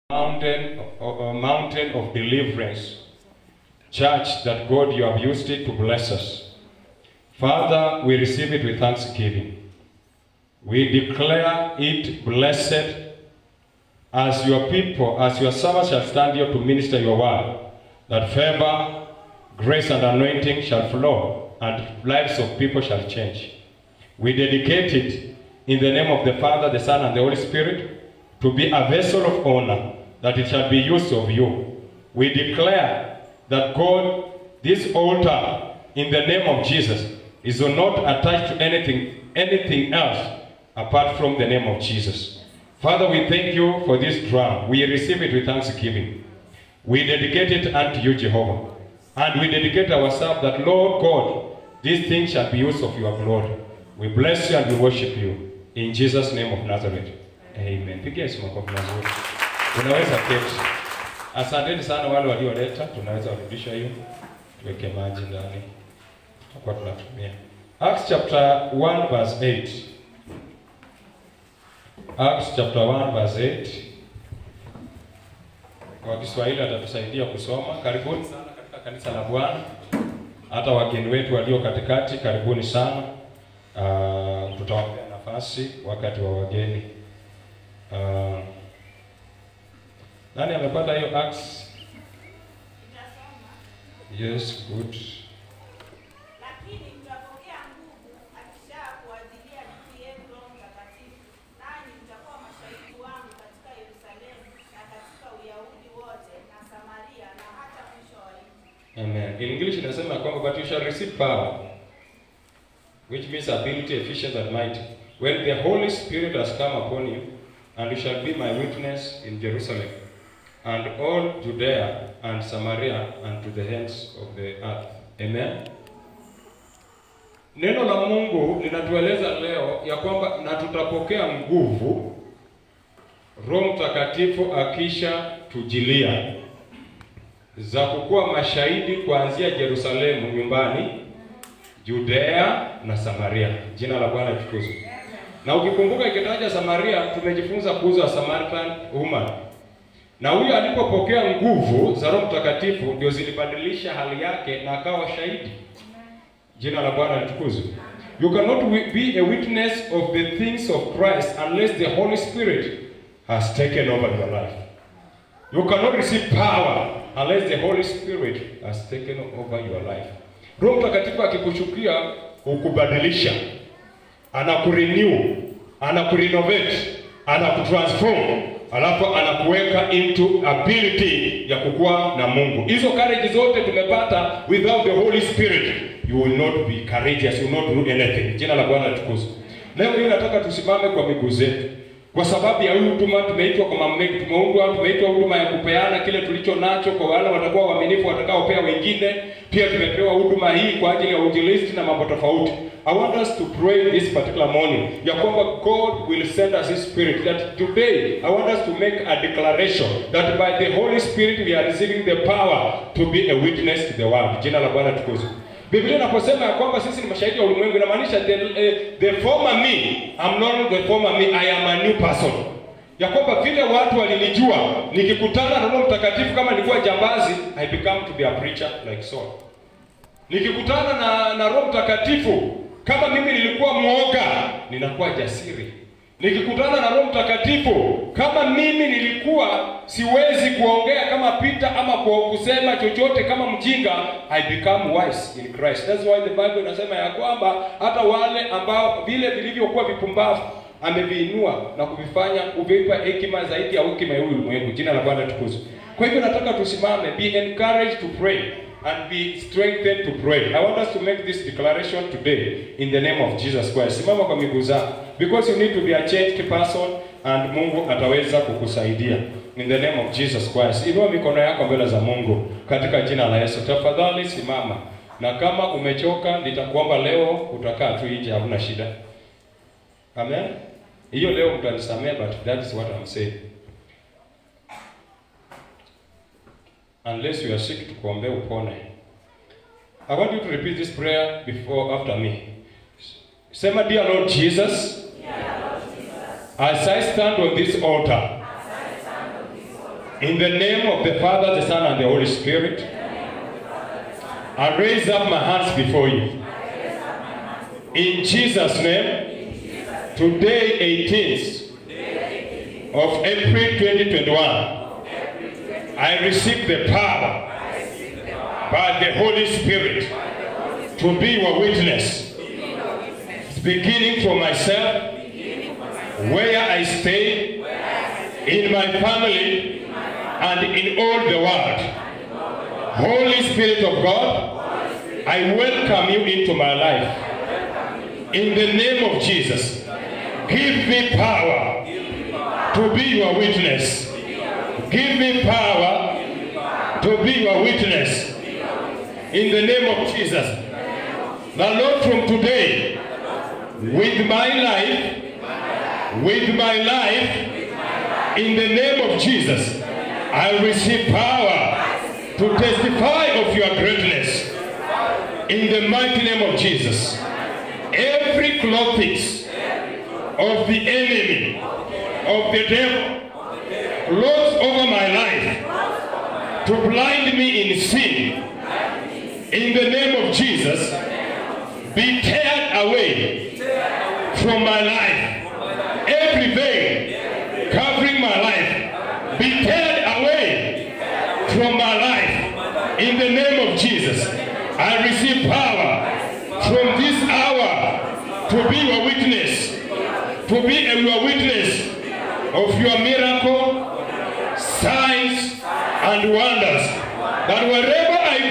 mountain, a mountain of deliverance. Church, that God, you have used it to bless us. Father, we receive it with thanksgiving. We declare it blessed as your people, as your servants shall stand here to minister your word, that favor, grace, and anointing shall flow, and lives of people shall change. We dedicate it in the name of the Father, the Son, and the Holy Spirit to be a vessel of honor, that it shall be used of you. We declare that God, this altar, in the name of Jesus, is not attached to anything, anything else apart from the name of Jesus. Father, we thank you for this drum. We receive it with thanksgiving. We dedicate it unto you, Jehovah. And we dedicate ourselves that, Lord God, these things shall be used of your glory. We bless you and we worship you. In Jesus' name of Nazareth. Amen. Pigia Yesu makofi mazuri. Unaweza keti. Asanteni sana wale walioleta, tunaweza rudisha hiyo. Tuweke maji ndani. Tutakuwa tunatumia. Acts chapter 1 verse 8. Acts chapter 1 verse 8. Kwa Kiswahili atatusaidia kusoma. Karibuni sana katika kanisa la Bwana. Hata wageni wetu walio katikati, karibuni sana. Uh, tutawapea nafasi wakati wa wageni. Uh, nani amepata hiyo Acts? Yes, good. Lakini mtapokea nguvu akisha kuajilia juu yenu Roho Mtakatifu, nanyi mtakuwa mashahidi wangu katika Yerusalemu na katika Uyahudi wote na Samaria na hata mwisho wa nchi. Amen. In English inasema kwamba but you shall receive power which means ability, efficiency and might when the Holy Spirit has come upon you and you shall be my witness in Jerusalem and all Judea and Samaria and to the ends of the earth. Amen. Neno la Mungu linatueleza leo ya kwamba na tutapokea nguvu Roho Mtakatifu akisha tujilia za kukuwa mashahidi kuanzia Yerusalemu nyumbani, Judea na Samaria. Jina la Bwana litukuzwe. Na ukikumbuka ikitaja Samaria, tumejifunza kuhusu wa Samaritan woman, na huyo alipopokea nguvu za Roho Mtakatifu ndio zilibadilisha hali yake na akawa shahidi. Jina la Bwana litukuzwe. You cannot wi- be a witness of the things of Christ unless the Holy Spirit has taken over your life. You cannot receive power unless the Holy Spirit has taken over your life. Roho Mtakatifu akikushukia hukubadilisha, anakurenew, anakurenovate, anakutransform, alafu anakuweka into ability ya kukuwa na Mungu. Hizo courage zote tumepata without the Holy Spirit, you will not be courageous, you will not do anything. Jina la Bwana litukuzwe. Leo hii nataka tusimame kwa miguu zetu kwa sababu ya hii huduma tumeitwa kwa mamlaka, tumeundwa, tumeitwa huduma ya kupeana kile tulicho nacho kwa wale watakuwa waaminifu watakaopea wengine. Pia tumepewa huduma hii kwa ajili ya uinjilisti na mambo tofauti. I want us to pray this particular morning ya kwamba God will send us His Spirit that today I want us to make a declaration that by the Holy Spirit we are receiving the power to be a witness to the world. Jina la Bwana tukuzwe. Biblia inaposema ya kwamba sisi ni mashahidi wa ulimwengu inamaanisha the, eh, the former me, I'm not the former me, I am a new person. Ya kwamba vile watu walinijua nikikutana na Roho Mtakatifu kama nilikuwa jambazi, I become to be a preacher like Saul. Nikikutana na, na Roho Mtakatifu kama mimi nilikuwa mwoga, ninakuwa jasiri. Nikikutana na Roho Mtakatifu kama mimi nilikuwa siwezi kuongea kama Peter ama kwa kusema chochote kama mjinga, I become wise in Christ. That's why the Bible inasema ya kwamba hata wale ambao vile vilivyokuwa vipumbavu ameviinua na kuvifanya kuvipa hekima zaidi ya hekima ya huyu ulimwengu. Jina la Bwana tukuzwe. Kwa hivyo nataka tusimame, be encouraged to pray and be strengthened to pray. I want us to make this declaration today in the name of Jesus Christ. Simama kwa miguu zako because you need to be a changed person and Mungu ataweza kukusaidia in the name of Jesus Christ. Inua mikono yako mbele za Mungu katika jina la Yesu. Tafadhali simama, na kama umechoka, nitakuomba leo utakaa tu nje, hamna shida. Amen. Hiyo leo mtanisamea, but that is what I'm saying. Unless you are sick, tukuombee upone. I want you to repeat this prayer before after me. Sema, dear Lord Jesus, as I stand on this altar, In the name of the Father, the Son, and the Holy Spirit, I raise up my hands before you. In Jesus' name, today, 18th of April 2021, I receive the power by the Holy Spirit to be your witness, beginning from myself, where I stay, in my family, and in all the world. Holy Spirit of God, I welcome you into my life. In the name of Jesus, give me power to be your witness. Give me power to be your witness. In the name of Jesus. The Lord from today, with my life, with my life, in the name of Jesus, I receive power to testify of your greatness. In the mighty name of Jesus. Every clothing of the enemy, of the devil, clothes over my life to blind me in sin. In the name of Jesus, be teared away from my life. Every veil covering my life, be teared away from my life. In the name of Jesus, I receive power from this hour to be your witness, to be a your witness of your miracle, signs, and wonders. That wherever I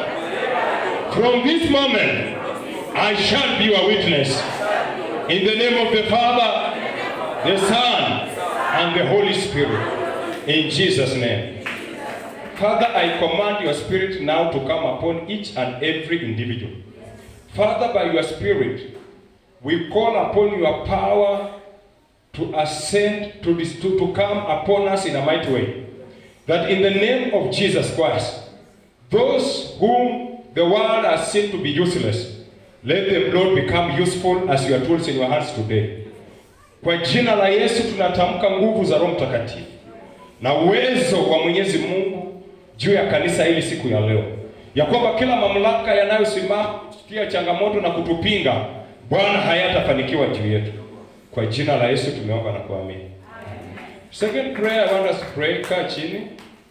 go, from this moment, I shall be your witness. In the name of the Father, the Son, and the Holy Spirit. In Jesus' name. Father, I command your spirit now to come upon each and every individual. Father, by your spirit, we call upon your power to ascend, to, dis- to, to come upon us in a mighty way. That in the name of Jesus Christ, those whom the world has seen to be useless, let them, Lord, become useful as your tools in your hands today. Kwa jina la Yesu tunatamka nguvu za Roho Mtakatifu na uwezo wa Mwenyezi Mungu juu ya kanisa hili siku ya leo, ya kwamba kila mamlaka yanayosimama kutia changamoto na kutupinga, Bwana hayatafanikiwa juu yetu. Kwa jina la Yesu tumeomba na kuamini. Second prayer I want us to pray, kaa chini.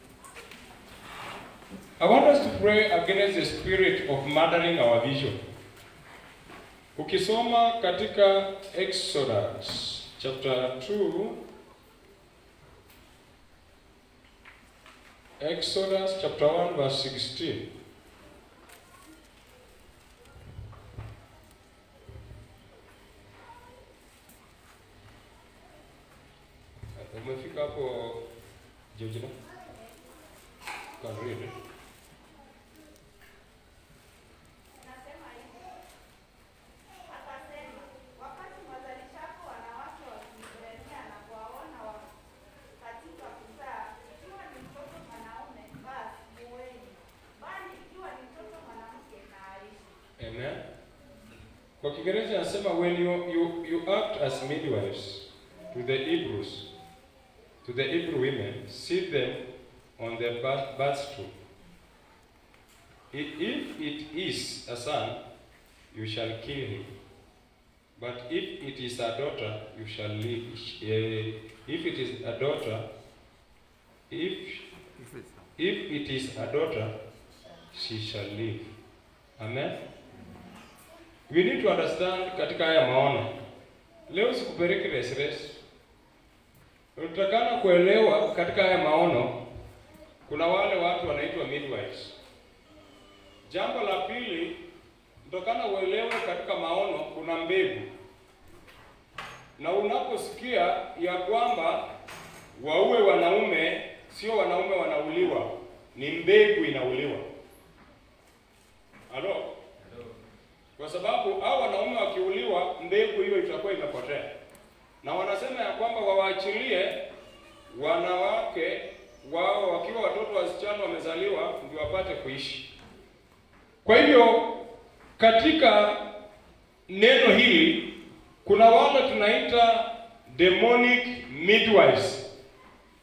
I want us to pray against the spirit of murdering our vision. Ukisoma katika Exodus chapter 2 Exodus chapter 1 verse 16 Umefika hapo Georgina? Can read it. Nasema hivi. Akasema, wakati mwazalishapo wanawake wa Kiebrania na kuwaona wa katika kuzaa, ikiwa ni mtoto mwanaume, basi muweni, bali ikiwa ni mtoto mwanamke, na aishi. Amen. Kwa Kiingereza anasema when you, you, you act as midwives to the Hebrews, to the Hebrew women, sit them on their birth, birth stool. I- If it is a son, you shall kill him. But if it is a daughter, you shall live. Eh, If it is a daughter, if if it is a daughter, she shall live. Amen. We need to understand katika haya maono. Leo sikupeleki resres. Unatakana kuelewa katika haya maono kuna wale watu wanaitwa midwives. Jambo la pili, unatakana uelewe katika maono kuna mbegu. Na unaposikia ya kwamba waue wanaume, sio wanaume wanauliwa, ni mbegu inauliwa. Halo? Kwa sababu hao wanaume wakiuliwa, mbegu hiyo itakuwa imepotea, na wanasema ya kwamba wawaachilie wanawake wao wakiwa watoto wasichana wamezaliwa, ndio wapate kuishi. Kwa hivyo katika neno hili kuna wale tunaita demonic midwives,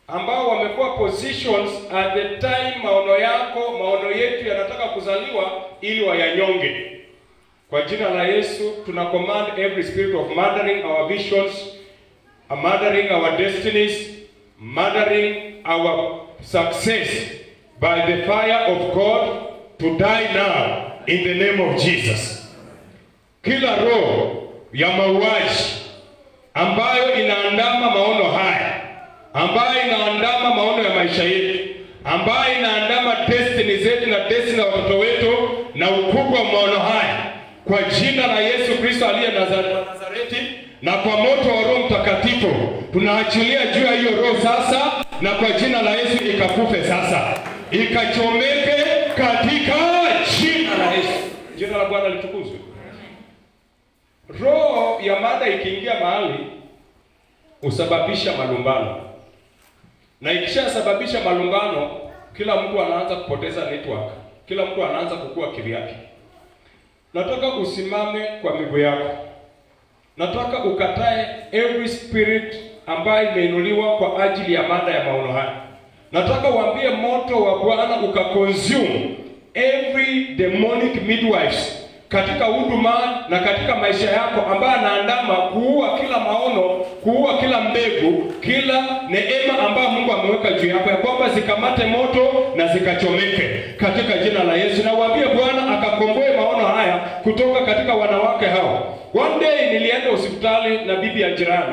ambao wamekuwa positions at the time maono yako maono yetu yanataka kuzaliwa ili wayanyonge. Kwa jina la Yesu tuna command every spirit of murdering our visions, uh, murdering our destinies, murdering our success by the fire of God to die now in the name of Jesus. Kila roho ya mauaji ambayo inaandama maono haya, ambayo inaandama maono ya maisha yetu, ambayo inaandama destiny zetu na destiny ya watoto wetu na ukubwa wa maono haya, kwa jina la Yesu Kristo aliye Nazare- Nazareti na kwa moto wa Roho Mtakatifu tunaachilia juu ya hiyo roho sasa, na kwa jina la Yesu ikakufe sasa, ikachomeke katika jina la Yesu. Jina la Bwana litukuzwe. Roho ya mada ikiingia mahali husababisha malumbano, na ikishasababisha malumbano, kila mtu anaanza kupoteza network, kila mtu anaanza kukua kivyake. Nataka usimame kwa miguu yako, nataka ukatae every spirit ambayo imeinuliwa kwa ajili ya mada ya maono haya. Nataka uambie moto wa Bwana ukaconsume every demonic midwives katika huduma na katika maisha yako ambaye anaandama kuua kila maono, kuua kila mbegu, kila neema ambayo Mungu ameweka juu yako, ya kwamba zikamate moto na zikachomeke katika jina la Yesu, na uambie Bwana akakomboe maono haya kutoka katika wanawake hao. One day nilienda hospitali na bibi ya jirani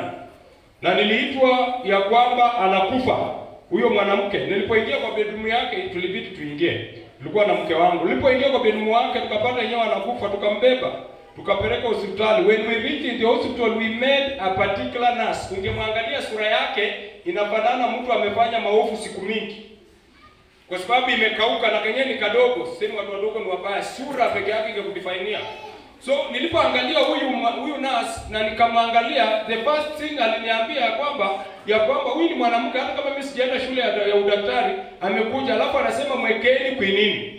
na niliitwa ya kwamba anakufa huyo mwanamke. Nilipoingia kwa bedroom yake, tulibidi tuingie, tulikuwa na mke wangu. Nilipoingia kwa bedroom yake, tukapata yenyewe anakufa, tukambeba tukapeleka hospitali. When we reached in the hospital we met a particular nurse. Ungemwangalia sura yake inafanana mtu amefanya maovu siku mingi, kwa sababu imekauka na kenyewe ni kadogo. Sisemi watu wadogo ni wabaya, sura peke yake ingekudefainia. So nilipoangalia huyu ma- huyu nurse na nikamwangalia, the first thing aliniambia ya kwamba ya kwamba huyu ni mwanamke, hata kama mimi sijaenda shule ya, ya udaktari, amekuja alafu anasema mwekeni kwinini.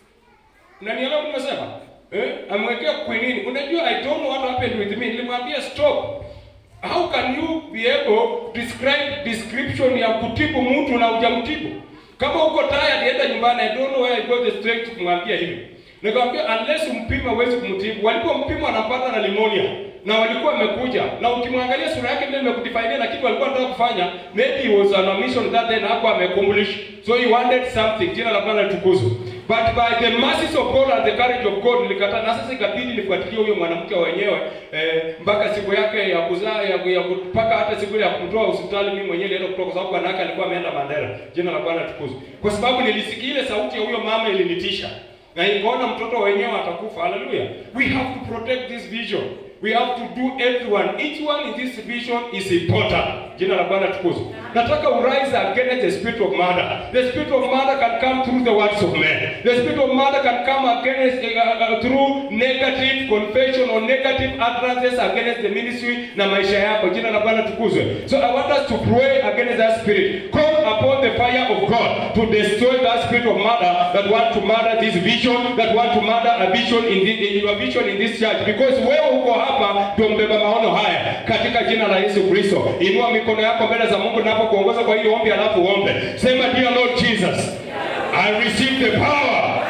Unanielewa nimesema? Eh? Amwekea kwinini. Unajua I don't know what happened with me. Nilimwambia stop. How can you be able to describe description ya kutibu mtu na hujamtibu? Kama uko tired enda nyumbani. I don't know where I got the strength kumwambia hivi. Nikamwambia unless umpime huwezi kumtibu. Walipompima anapata na pneumonia na walikuwa wamekuja na ukimwangalia sura yake ndio imekudefine na kitu alikuwa anataka kufanya maybe he was on a mission that day na hapo ameaccomplish so he wanted something jina la Bwana litukuzwe but by the mercies of God and the courage of God nilikataa na sasa ikabidi nifuatilie huyo mwanamke wenyewe eh, mpaka siku yake ya kuzaa ya, ya mpaka hata siku ile ya kumtoa hospitali mimi mwenyewe nilienda kutoka kwa sababu bwana yake alikuwa ameenda Mandera jina la Bwana litukuzwe kwa sababu nilisikia ile sauti ya huyo mama ilinitisha na ikaona mtoto wenyewe atakufa. Haleluya! We have to protect this vision. We have to do everyone. Each one in this vision is important. Jina la Bwana tukuzwe. Nataka urise against the spirit of murder. The spirit of murder can come through the words of men. The spirit of murder can come against uh, uh, through negative confession or negative utterances against the ministry na maisha yako. Jina la Bwana tukuzwe. So I want us to pray against that spirit. Call upon the fire of God to destroy that spirit of murder that want to murder this vision, that want to murder a vision in, the, in your vision in this church. Because wewe uko hapa ndio mbeba maono haya katika jina la Yesu Kristo. Inua mikono yako mbele za Mungu napokuongoza kwa hili ombi, alafu uombe. Sema, dear Lord Jesus, I receive the power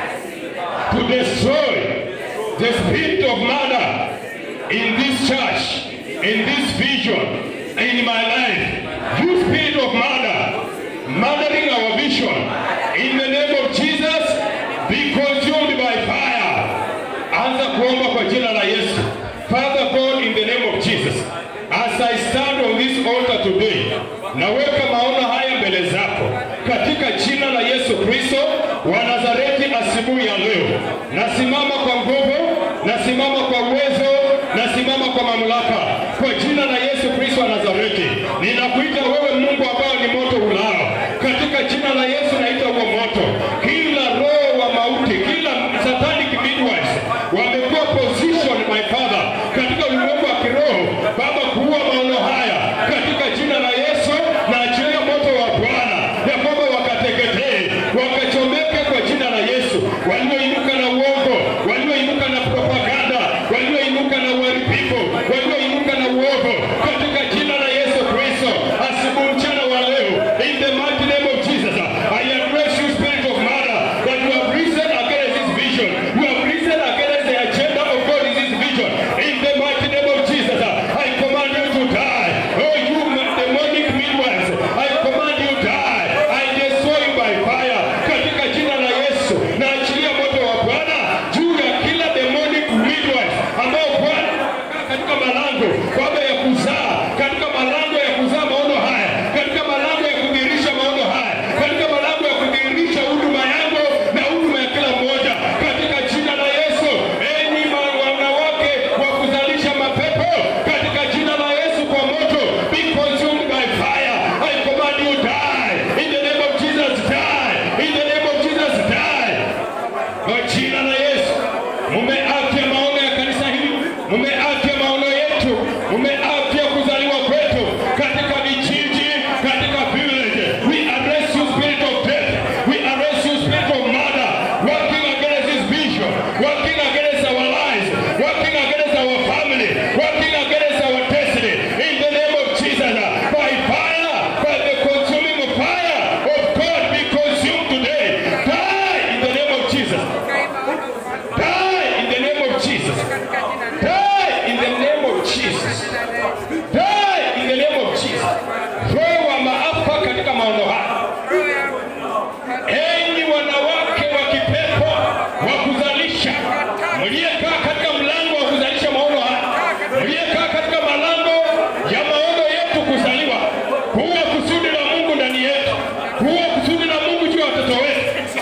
to destroy the spirit of murder in this church, in this vision, in my life. You spirit of murder, murdering our vision, in the name of Jesus, be consumed by fire. Anza kuomba kwa jina la Yesu. Father God, in the name of Jesus, as I stand on this altar today, naweka maono haya mbele zako katika jina la Yesu Kristo wa Nazareti. Asubuhi ya leo nasimama kwa nguvu, nasimama kwa uwezo, nasimama kwa mamlaka kwa jina la Yesu Kristo wa Nazareti. Ninakuita wewe Mungu ambao ni moto ulao, katika jina la Yesu naita huo moto, kila roho wa mauti, kila satanic midwives wamekuwa position my father katika ulimwengu wa kiroho Baba, kuua maono haya katika jina la Yesu na achilia moto wa Bwana ya kwamba wakateketee, wakachomeke kwa jina la Yesu, walioinuka na uongo, walioinuka na propaganda, walioinuka na uharibifu, walioinuka na uovu katika jina la Yesu Kristo, asubuhi mchana wa leo in the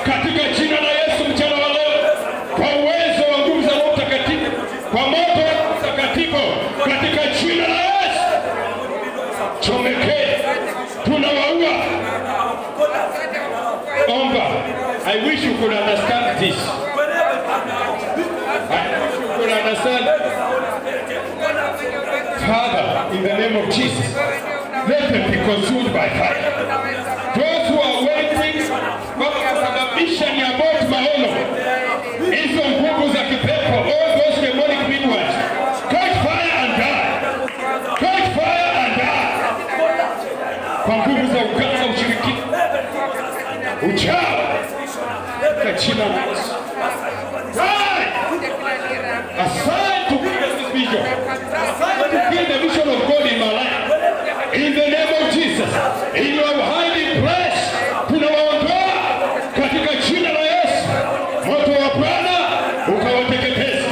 katika jina la Yesu mchana wa leo, kwa uwezo wa nguvu za Roho Mtakatifu, kwa moto wa Roho Mtakatifu, katika jina la Yesu, chomekee, tunawaua. Omba. I wish you could understand this. I wish you could understand. Father, in the name of Jesus, let them be consumed by fire. Those who are waiting kwa kusababisha ni abort maono, hizo nguvu za kipepo, all those demonic midwives, catch fire and die. Catch fire and die. Kwa nguvu za uganga, ushirikina, uchawi, katika jina la Yesu. Die. Aside to kill this vision. Aside to kill the vision of God in my life. In the name of Jesus. In your hiding place. Tunawaondoa katika jina la Yesu. Moto wa Bwana ukawateketeza.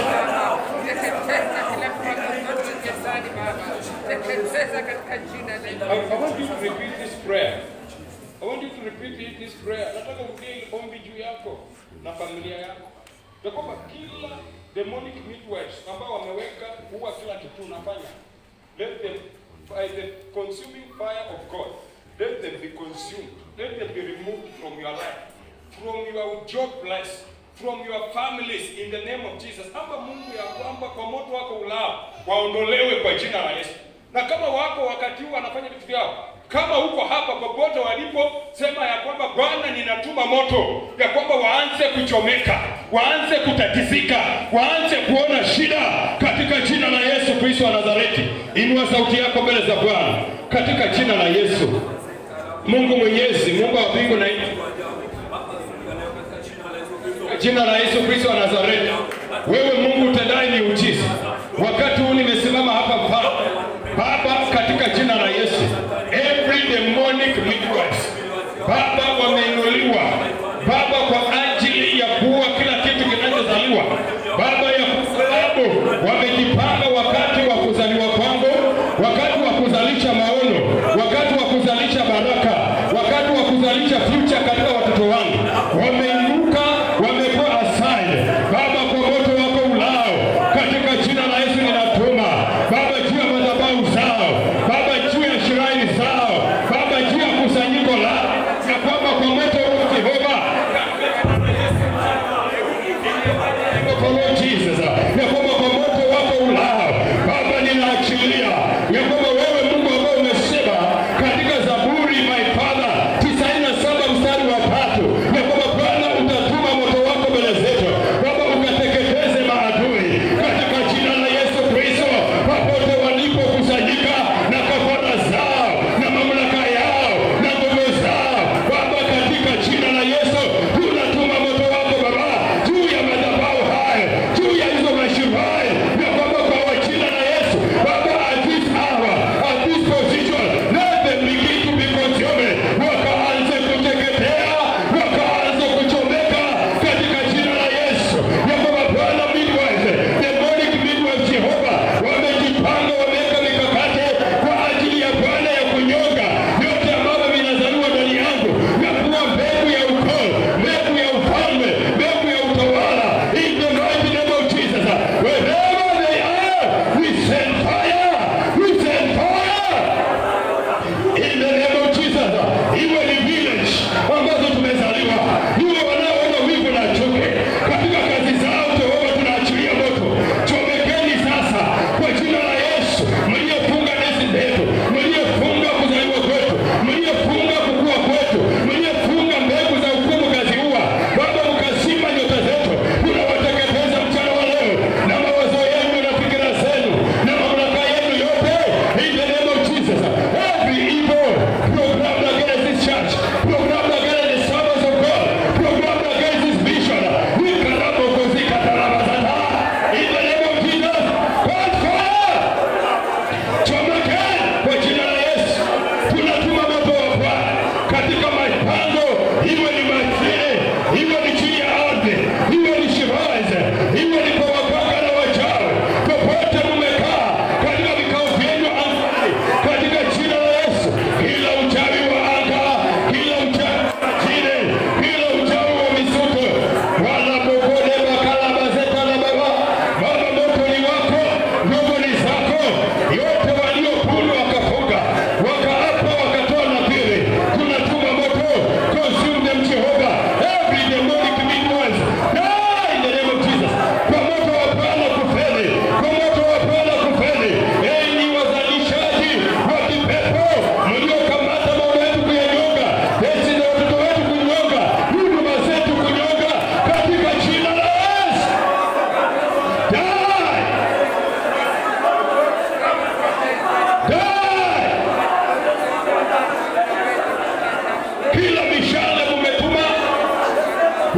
I, I want you to repeat this prayer. I want you to repeat it- this prayer. Nataka urudie hili ombi juu yako na familia yako. Ya kwamba kila demonic midwives ambao wameweka huwa kila kitu unafanya. Let them by the consuming fire of God. Let them be consumed. Let them be removed from your life. From your job place. From your families in the name of Jesus. Amba Mungu ya kwamba kwa moto wako ulao waondolewe kwa jina la Yesu. Na kama wako wakati huu wanafanya vitu vyao, kama uko hapa popote walipo, sema ya kwamba Bwana, ninatuma moto, ya kwamba waanze kuchomeka, waanze kutatizika, waanze kuona shida katika jina la Yesu Kristo wa Nazareti. Inua sauti yako mbele za Bwana katika jina la Yesu. Mungu Mwenyezi, Mungu wa mbingu na nchi, jina la Yesu Kristo wa Nazareti, wewe Mungu utendaye miujiza, wakati huu nimesimama hapa Baba, Baba, katika jina la Yesu, every demonic midwives, Baba, wameinuliwa Baba kwa ajili ya kuua kila kitu kinachozaliwa Baba, ya sababu wamejipanga wakati wa kuzaliwa kwangu, wakati wa kuzalisha maono, wakati wa kuzalisha baraka, wakati wa kuzalisha future katika watoto wangu, wameinuka, wamekuwa aside Baba, kwa moto wako ulao, katika jina la Yesu ninatuma Baba juu ya madhabahu zao, Baba juu ya shiraini zao, Baba juu ya kusanyiko lao, ya kwamba kwa moto wa Jehova kwa Lord Jesus, ya kwamba kwa moto wako ulao Baba, ninaachilia ya kwamba wewe Mungu ambao umesema katika Zaburi my Father 97 mstari wa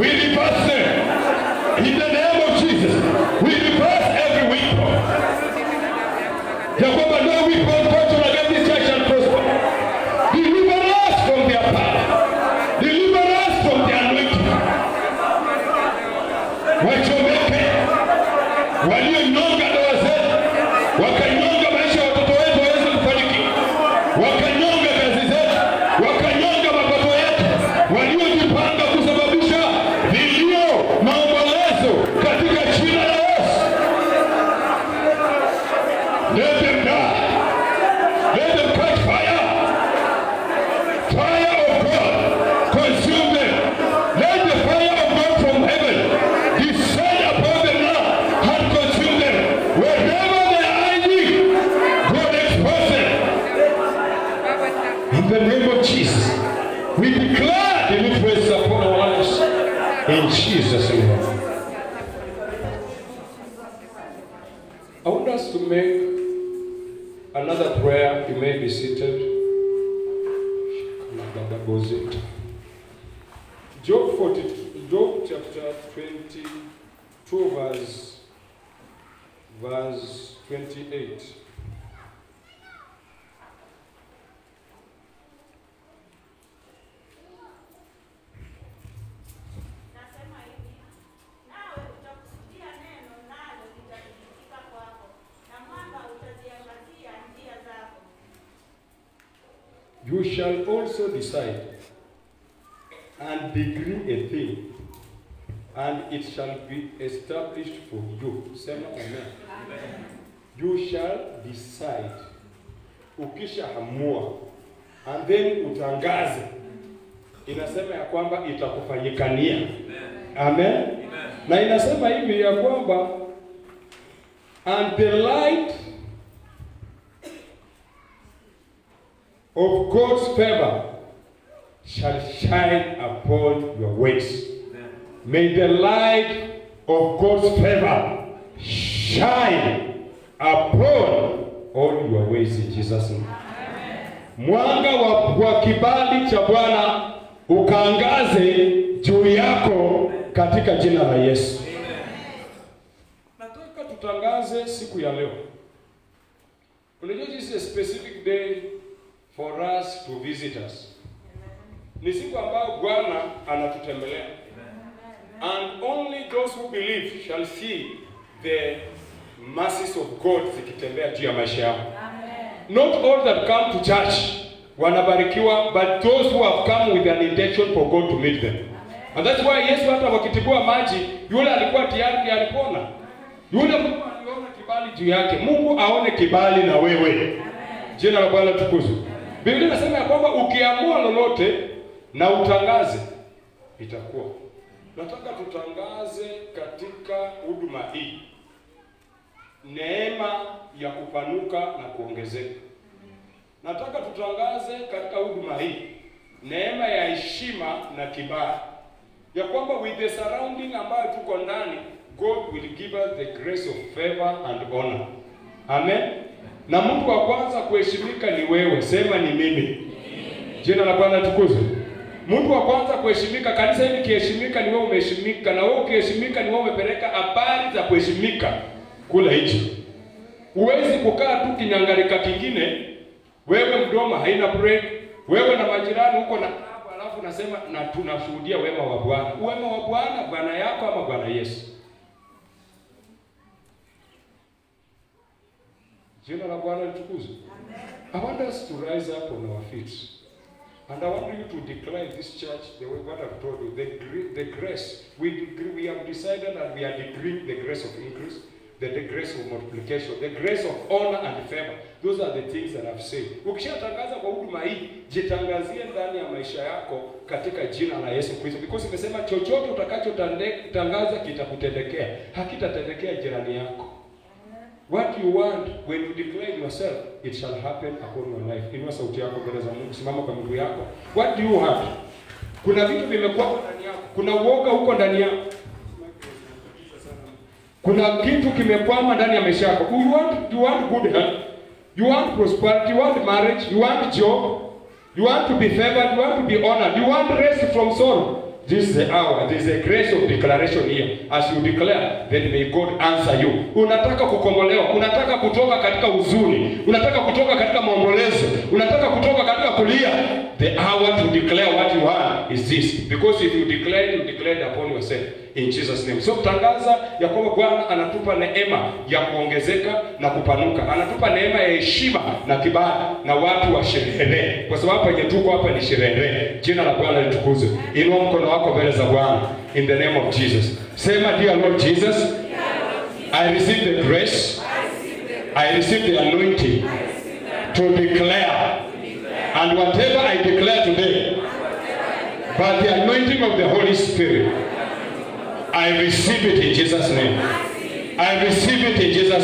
We reverse them. In the name of Jesus. We reverse every weapon. Ya kwamba no weapon fashioned against this church shall prosper. Deliver us from their power. Deliver us from their anointing. Wachomeke walionyonga ndoa zetu, wakanyonga maisha ya watoto wetu waweze kufanikiwa, wakanyonga kazi zetu, wakanyonga mapato yetu, waliojipanga kusababisha vilio, maombolezo katika jina la Yesu. Let them die. Let them catch fire. Fire of God consume them. Let the fire of God from heaven descend upon them now and consume them. Wherever they are hiding, God expose them. In the name of Jesus, we declare deliverance upon our lives. In Jesus' name. I want us to make another prayer. You may be seated. Job 40, Job chapter 22, verse, verse 28. Nasema hivi, nawe utakusudia neno, nalo litathibitika kwako, na mwanga utaziangazia njia zako. You shall also decide and decree a thing, and it shall be established for you. Sema amen. You shall decide. Ukishaamua and then utangaze, inasema ya kwamba itakufanyikania. Amen. Na inasema hivi ya kwamba and the light of God's favor shall shine upon your ways. May the light of God's favor shine upon all your ways in Jesus' name. Mwanga wa, wa kibali cha Bwana ukaangaze juu yako katika jina la Yesu. Nataka tutangaze siku ya leo. Unajua this is a specific day for us to visit us. Ni siku ambayo Bwana anatutembelea. And only those who believe shall see the mercies of God zikitembea juu ya maisha yao. Not all that come to church wanabarikiwa, but those who have come with an intention for God to meet them. And that's why Yesu hata wakitibua maji, yule alikuwa tayari alipona. Yule Mungu aliona kibali juu yake. Mungu aone kibali na wewe. Jina la Bwana tukuzwe. Biblia inasema ya kwamba ukiamua lolote na utangaze itakuwa. Nataka tutangaze katika huduma hii neema ya kupanuka na kuongezeka. Nataka tutangaze katika huduma hii neema ya heshima na kibali, ya kwamba with the surrounding ambayo tuko ndani, God will give us the grace of favor and honor. Amen. Na mtu wa kwanza kuheshimika ni wewe, sema ni mimi. Jina la Bwana tukuzwe. Mtu wa kwanza kuheshimika, kanisa hili kiheshimika, ni wewe umeheshimika, na wewe ukiheshimika, ni wewe umepeleka habari za kuheshimika kule nje. Huwezi kukaa tu kinyangarika kingine, wewe mdomo haina break, wewe na majirani huko na klabu, alafu nasema na tunashuhudia wema wa Bwana. Wema wa Bwana, Bwana yako ama Bwana Yesu? Jina la Bwana litukuzwe. I want us to rise up on our feet. And I want you to declare this church the way what I've told you, the, gr- the grace. We, decree, we have decided that we are decreeing the grace of increase, the, the grace of multiplication, the grace of honor and favor. Those are the things that I've said. Ukishatangaza kwa huduma hii, jitangazie ndani ya maisha yako katika jina la Yesu Kristo. Because imesema chochote utakachotangaza kitakutendekea, hakitatendekea jirani yako. What you want when you declare yourself, it shall happen upon your life. Inua sauti yako mbele za Mungu, simama kwa miguu yako. What do you want? Kuna vitu vimekuwa ndani yako, kuna uoga huko ndani yako, kuna kitu kimekwama ndani ya maisha yako. You want, you want good health, you want prosperity, you want marriage, you want job, you want to be favored, you want to be honored, you want rest from sorrow. This is the hour. There is a grace of declaration here. As you declare, then may God answer you. Unataka kukombolewa, unataka kutoka katika huzuni, unataka kutoka katika maombolezo, unataka kutoka katika kulia. The hour to declare what you are is this. Because if you declare, you declare it upon yourself in Jesus name. So tangaza ya kwamba Bwana anatupa neema ya kuongezeka na kupanuka, anatupa neema ya heshima na kibali na watu wa sherehe, kwa sababu penye tuko hapa ni sherehe. Jina la Bwana litukuzwe. Inua mkono wako mbele za Bwana in the name of Jesus. Sema, dear Lord Jesus, I receive the grace, I receive the anointing to declare, and whatever I declare today, by the anointing of the Holy Spirit, I receive it in Jesus' name. I receive it in Jesus'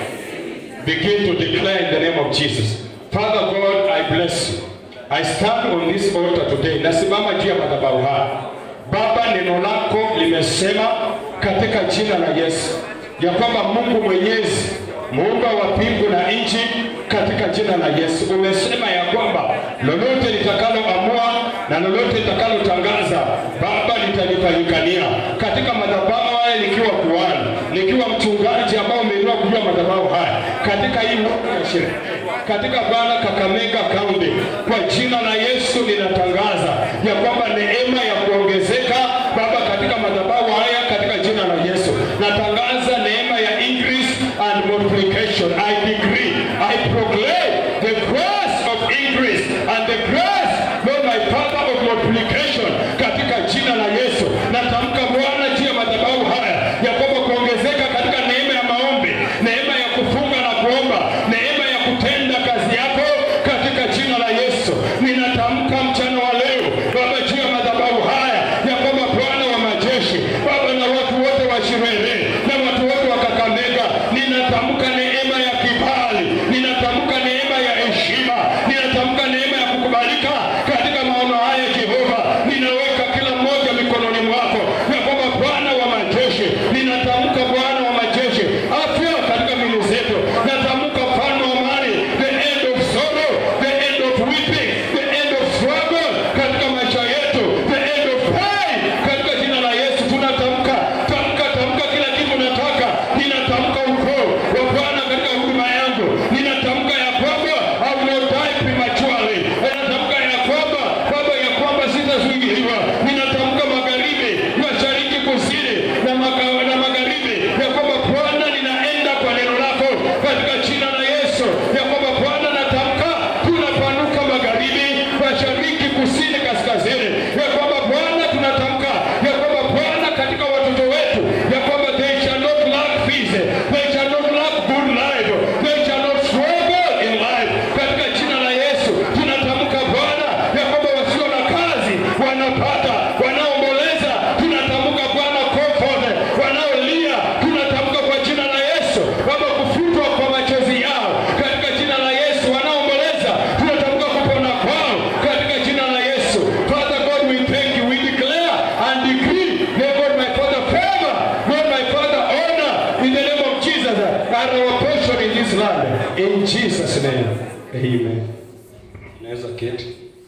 name. Begin to declare in the name of Jesus. Father God, I bless you. I stand on this altar today. Nasimama juu ya madhabahu haya. Baba, neno lako limesema katika jina la Yesu ya kwamba Mungu Mwenyezi, muumba wa mbingu na nchi, katika jina la Yesu umesema ya kwamba lolote litakaloamua na lolote litakalotangaza Baba litanifanyikania katika madhabahu haya, nikiwa kuhani, nikiwa mchungaji ambao umeinua kujua madhabahu haya katika hii wiki ya sherehe katika Bwana Kakamega County, kwa jina la Yesu ninatangaza ya kwamba neema ya kuongezeka Baba katika madhabahu haya katika jina la Yesu natangaza neema ya increase and multiplication. I decree, I proclaim the grace of increase and the grace, Lord my Father, of multiplication katika jina la Yesu. Natamka Bwana juu ya madhabahu haya ya kwamba kuongezeka katika neema ya maombi, neema ya kufunga na kuomba, neema ya kutenda kazi yako katika jina la Yesu. Ninatamka mchana wa leo Baba juu ya madhabahu haya ya kwamba Bwana wa majeshi Baba na watu wote wa Shirere na watu wote wa Kakamega, ninatamka neema ya kibali, ninatamka neema ya heshima, ninatamka neema ya kukubalika katika maono haya Jehova. Ninaweka kila mmoja mikononi mwako ya kwamba Bwana wa majeshi, ninatamka Bwana wa majeshi, afya katika mili zetu, natamka mfalme wa amani, the end of sorrow, the end of weeping, the end of struggle katika maisha yetu, the end of pain katika jina la Yesu tunatamka, tamka, tamka kila kitu nataka, ninatamka ukoo wa Bwana katika huduma yangu, ninatamka ya kwamba I will not die prematurely, ninatamka ya kwamba Baba ya kwamba sitazuiliwa, ninatamka magharibi, mashariki, kusini na, maga, na magharibi ya kwamba Bwana ninaenda kwa neno lako katika jina la Yesu, ya kwamba Bwana natamka tunapanuka magharibi, mashariki, kusini, kaskazini, ya kwamba Bwana tunatamka ya kwamba Bwana katika watoto wetu ya kwamba they shall not lack peace, they shall not lack good life, they shall not struggle in life. Katika jina la Yesu tunatamka Bwana ya kwamba wasio na kazi wanapata, wanaomboleza tunatamka Bwana comfort, wanaolia tunatamka kwa jina la Yesu Baba kufutwa kwa machozi yao katika jina la Yesu, wanaomboleza tunatamka kupona kwao katika jina la Yesu. Father God, we thank you, we declare and decree, may God my Father favor, God my Father honor in the name of Jesus and our portion in this land. In Jesus' name, amen. Naweza keti.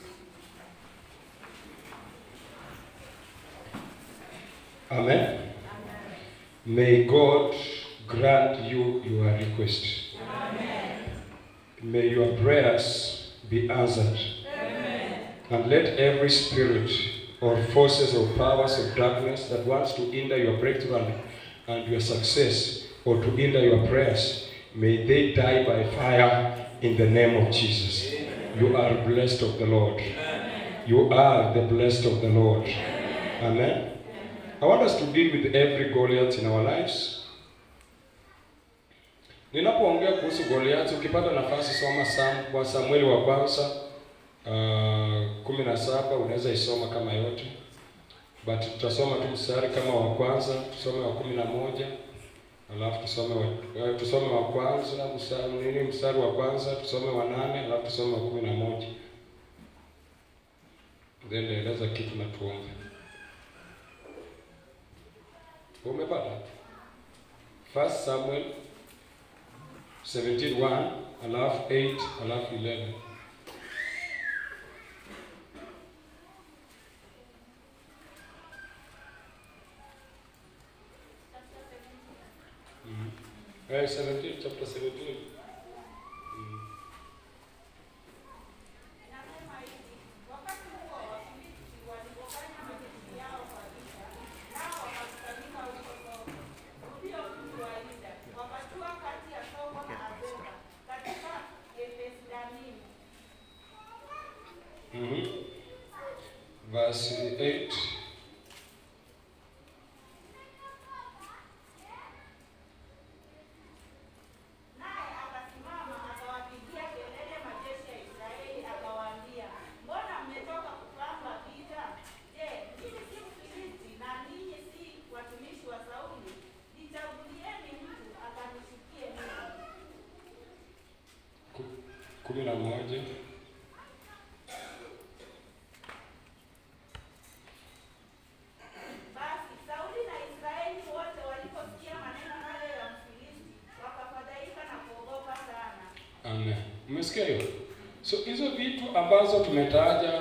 Amen. May God grant you your request. May your prayers be answered. And let every spirit or forces or powers of darkness that wants to hinder your breakthrough and, and your success or to hinder your prayers, may they die by fire in the name of Jesus. You are blessed of the Lord. You are the blessed of the Lord. Amen. I want us to deal with every Goliath in our lives. Ninapoongea kuhusu Goliath, ukipata nafasi soma Sam, kwa Samueli wa kwanza uh, kumi na saba unaweza isoma kama yote, but tutasoma tu mstari kama wa kwanza, tusome wa kumi na moja alafu tusome wa, uh, tusome wa kwanza mstari nini, mstari wa kwanza tusome wa nane alafu tusome wa kumi na moja then eleza kitu na tuombe. Umepata? First Samuel 17:1 alafu 8 alafu 11. Eh, 17 chapter 17. Mm. Inasema hivi, wakati huo Wafilisti walipofanya majeshi yao kwa vita, nao wakakusanyika huko Soko, ulio mji wa Yuda, wakatua kati ya Soko na Azeka, katika Efes-Damimi. Mhm. Verse 8. Naye akasimama akawapigia kelele majeshi ya Israeli, akawaambia, mbona mmetoka kupanga vita? Je, mimi si Mfilisti na ninyi si watumishi wa Sauli? Nichagulieni mtu akanishukie mimi. Ku- kumi na moja. Basi Sauli na Israeli wote waliposikia maneno hayo ya Mfilisti, wakafadhaika na kuogopa sana. Amen. Umesikia hiyo? So hizo vitu ambazo tumetaja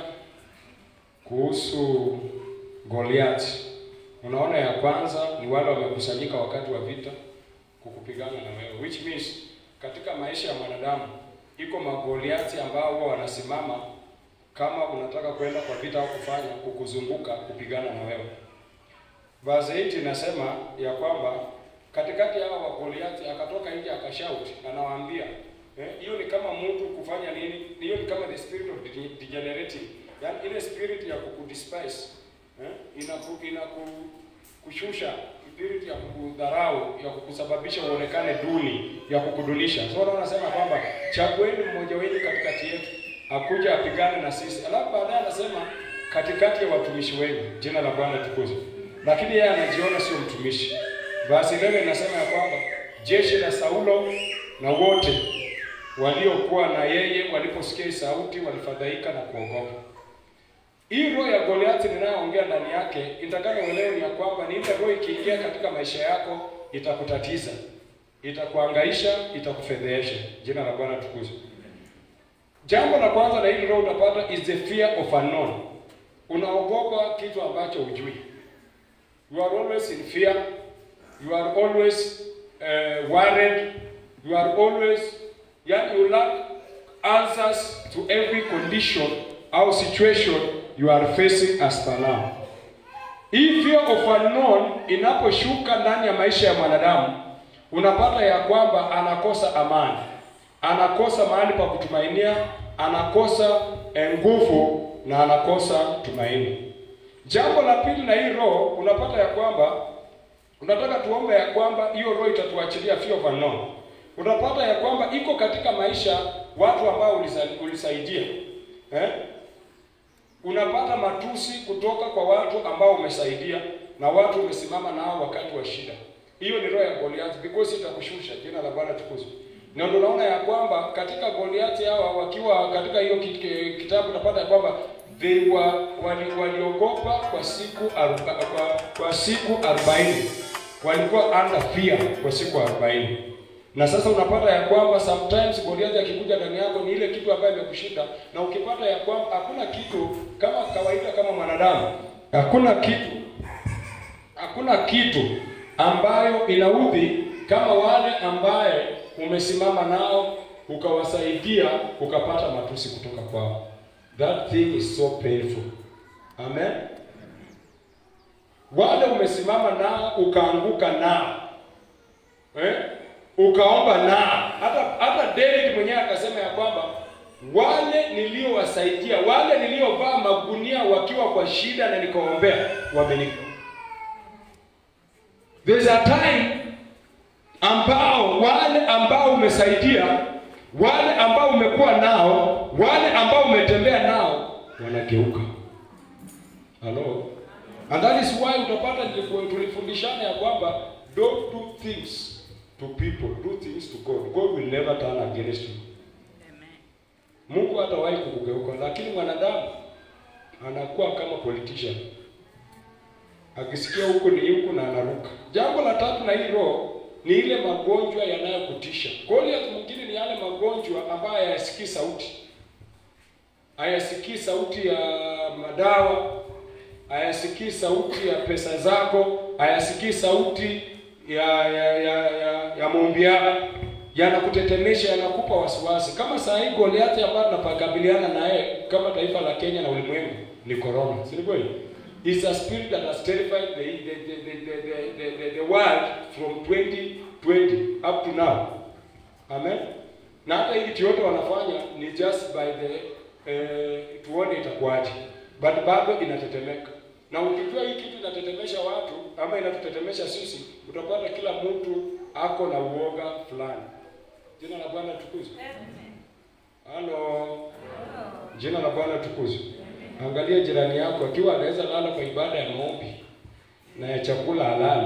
kuhusu Goliath, unaona ya kwanza ni wale wamekusanyika wakati wa vita kukupigana na wewe, which means katika maisha ya mwanadamu iko magoliati ambao huwa wanasimama kama unataka kwenda kwa vita au kufanya kukuzunguka kupigana na wewe. Verse 8 inasema ya kwamba katikati ya hao wa Goliathi akatoka nje akashout, anawaambia eh, hiyo ni kama mtu kufanya nini? Hiyo ni kama the spirit of dege- degenerating, yaani ile spirit ya kukudespise eh, inaku, inaku kushusha spirit ya kukudharau, ya kukusababisha uonekane duni, ya kukudunisha. So wao wanasema kwamba chagueni mmoja wenu katikati yetu akuja apigane na sisi, alafu baadaye anasema katikati ya watumishi wenu, jina la Bwana tukuzwe. Lakini yeye anajiona sio mtumishi. Basi leo inasema ya kwamba jeshi la Saulo na wote waliokuwa na yeye waliposikia hii sauti walifadhaika na kuogopa. Hii roho ya Goliathi ninayoongea ndani yake, nitakana uelewe ni ya kwamba ni ile roho ikiingia katika maisha yako itakutatiza, itakuangaisha, itakufedhehesha. Jina la Bwana tukuzwe. Jambo la kwanza la hili roho utapata is the fear of unknown. Unaogopa kitu ambacho hujui. You are always in fear. You are always uh, worried. You are always yani you lack answers to every condition au situation you are facing as per now. Hii fear of unknown inaposhuka ndani ya maisha ya mwanadamu, unapata ya kwamba anakosa amani, anakosa mahali pa kutumainia, anakosa eh, nguvu na anakosa tumaini. Jambo la pili na hii roho, unapata ya kwamba unataka tuombe ya kwamba hiyo roho itatuachilia fear of unknown. Unapata ya kwamba iko katika maisha watu ambao ulisa- ulisaidia eh? Unapata matusi kutoka kwa watu ambao umesaidia na watu umesimama nao wakati wa shida. Hiyo ni roho ya Goliath because itakushusha. Jina la Bwana tukuzwe. Na ndio unaona ya kwamba katika Goliath hawa wakiwa katika hiyo ki- ki- kitabu unapata ya kwamba they were wali, waliogopa kwa siku aroba, kwa, kwa siku 40. Walikuwa under fear kwa siku 40. Na sasa unapata ya kwamba sometimes Goliath akikuja ndani yako ni ile kitu ambayo imekushinda, na ukipata ya kwamba hakuna kitu kama kawaida, kama mwanadamu, hakuna kitu hakuna kitu ambayo inaudhi kama wale ambaye umesimama nao ukawasaidia ukapata matusi kutoka kwao. That thing is so painful. Amen. Wale umesimama nao ukaanguka nao eh? ukaomba nao. Hata hata David mwenyewe akasema ya kwamba wale niliowasaidia, wale niliovaa magunia wakiwa kwa shida na nikaombea, wameni There's a time ambao wale ambao umesaidia, wale ambao umekuwa nao, wale ambao umetembea nao wanageuka. Hello. And that is why utapata nilifu- tulifundishana ya kwamba don't do things to people, do things to God. God will never turn against you. Mungu hatawahi kukugeuka, lakini mwanadamu anakuwa kama politician akisikia huku ni huku na anaruka. Jambo la tatu na hii roho ni ile magonjwa yanayokutisha. Goliath mwingine ni yale magonjwa ambayo hayasikii sauti, hayasikii sauti ya madawa, hayasikii sauti ya pesa zako, hayasikii sauti ya ya ya, ya, ya maombi yako yanakutetemesha, yanakupa wasiwasi. Kama saa hii Goliathi ambayo tunapakabiliana naye kama taifa la Kenya na ulimwengu ni corona, si ni kweli? It's a spirit that has terrified the the the the, the, the, the, the world from 2020 up to now. Amen. Na hata hii kitu yote wanafanya ni just by the eh, tuone itakuwaje, but bado inatetemeka. Na ukijua hii kitu inatetemesha watu ama inatutetemesha sisi, utapata kila mtu ako na uoga fulani. Jina la Bwana tukuzwe. Halo. Jina la Bwana tukuzwe. Angalia jirani yako akiwa anaweza lala kwa ibada ya maombi na ya chakula halali.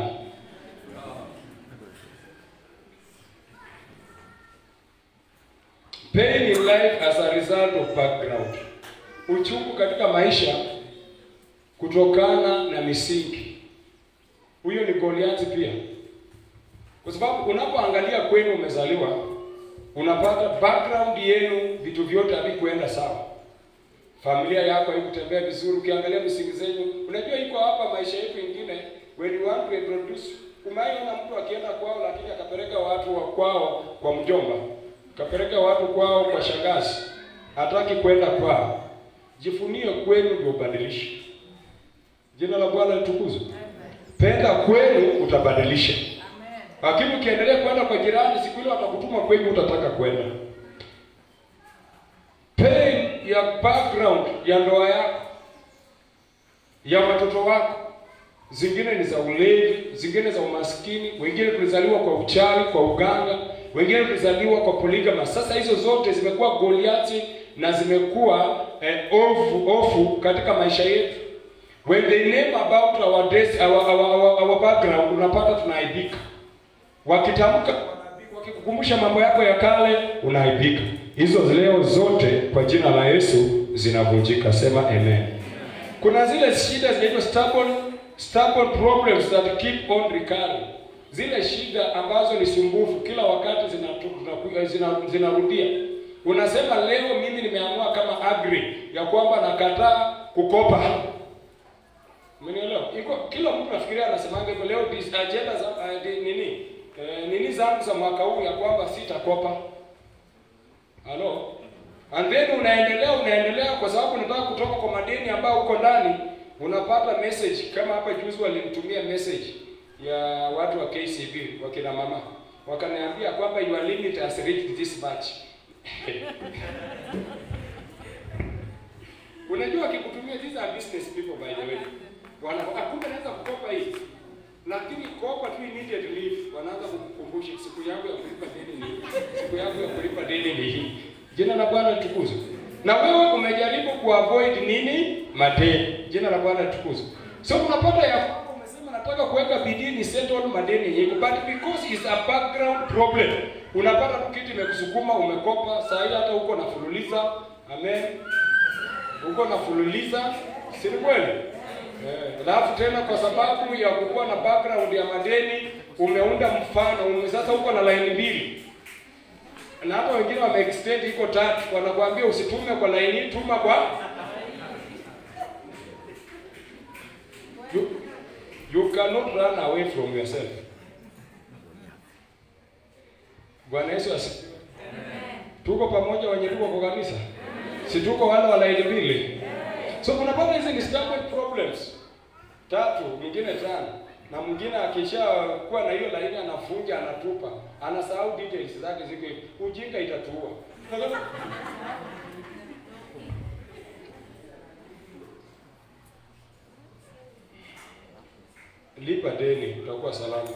Pain in life as a result of background. Uchungu katika maisha kutokana na misingi. Huyo ni Goliathi pia. Kwa sababu unapoangalia kwenu umezaliwa, unapata background yenu, vitu vyote havikuenda sawa. Familia yako haikutembea vizuri. Ukiangalia misingi zenyu, unajua iko hapa maisha yetu ingine, when you want to introduce, umeona mtu akienda kwao, lakini akapeleka watu wa kwao kwa mjomba, akapeleka watu kwao kwa shangazi, hataki kwenda kwao. Jifunie kwenu ndio ubadilishe. Jina la Bwana litukuzwe. Penda kwenu utabadilisha. Lakini ukiendelea kwenda kwa jirani, siku ile watakutuma kwenye utataka kwenda. Pain ya background ya ndoa yako, ya watoto wako, zingine ni za ulevi, zingine za umaskini, wengine tulizaliwa kwa uchawi, kwa uganga, wengine tulizaliwa kwa poligama. Sasa hizo zote zimekuwa Goliathi na zimekuwa eh, ofu ofu katika maisha yetu. When they name about our, dress, our, our, our, our background, unapata tunaaibika wakitamka wakikukumbusha mambo yako ya kale unaaibika. Hizo leo zote kwa jina la Yesu zinavunjika. Sema amen. Kuna zile shida zinaitwa stubborn, stubborn problems that keep on recurring, zile shida ambazo ni sumbufu kila wakati zinarudia zina, zina, zinarudia. Unasema leo mimi nimeamua kama agri ya kwamba nakataa kukopa Umenielewa? Iko kila mtu nafikiria anasemanga hivyo leo this agenda za uh, di, nini? Eh, nini zangu za mwaka huu ya kwamba sitakopa. Halo? And then unaendelea unaendelea kwa sababu unataka kutoka kwa madeni ambayo uko ndani, unapata message kama hapa juzi walinitumia message ya watu wa KCB wakina mama. Wakaniambia kwamba your limit has reached this much. Unajua akikutumia these are business people by the way. Wana kumbe naweza kukopa hii. Lakini kopa tu immediate leave wanaanza kukukumbusha siku yako ya kulipa deni ni hii. Siku yako ya kulipa deni ni hii. Jina la Bwana litukuzwe. Na wewe umejaribu kuavoid nini? Madeni. Jina la Bwana litukuzwe. So unapata ya kwamba umesema nataka kuweka bidii ni settle madeni yenyewe but because it's a background problem. Unapata tu kitu imekusukuma umekopa, saa hii hata uko nafululiza. Amen. Uko nafululiza, si ni kweli? Alafu eh, tena kwa sababu ya kukuwa na background ya madeni umeunda mfano ume, sasa uko na line mbili na hata wengine wame extend iko tatu, wanakuambia usitume kwa line hii, tuma kwa you, you cannot run away from yourself. Bwana Yesu asifiwe. Tuko pamoja wenye tuko kwa kanisa, si tuko wale wa line mbili? So unapata hizi ni stubborn problems. Tatu, mwingine tano. Na mwingine akisha kuwa na hiyo laini anafunja anatupa. Anasahau details zake ziko hivi. Ujinga itatuua. Lipa deni utakuwa salama.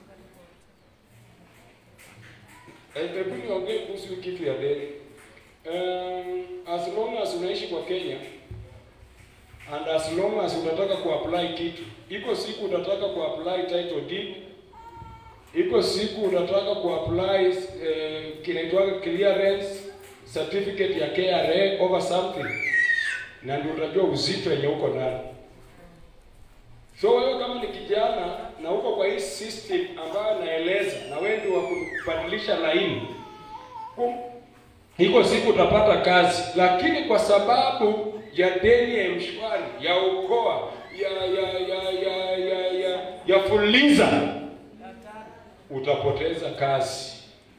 Hebu niongee kuhusu kitu ya deni. Um, as long as unaishi kwa Kenya and as long as unataka kuapply kitu, iko siku utataka kuapply title deed, iko siku utataka kuapply eh, kinaitwa clearance certificate ya KRA over something, na ndio utajua uzito wenye uko ndani. So wewe kama ni kijana na uko kwa hii system ambayo naeleza, na wewe ndio wa kubadilisha laini, iko siku utapata kazi, lakini kwa sababu ya deni ya mshwari ya ukoa ya ya ya ya ya ya, ya fuliza utapoteza kazi.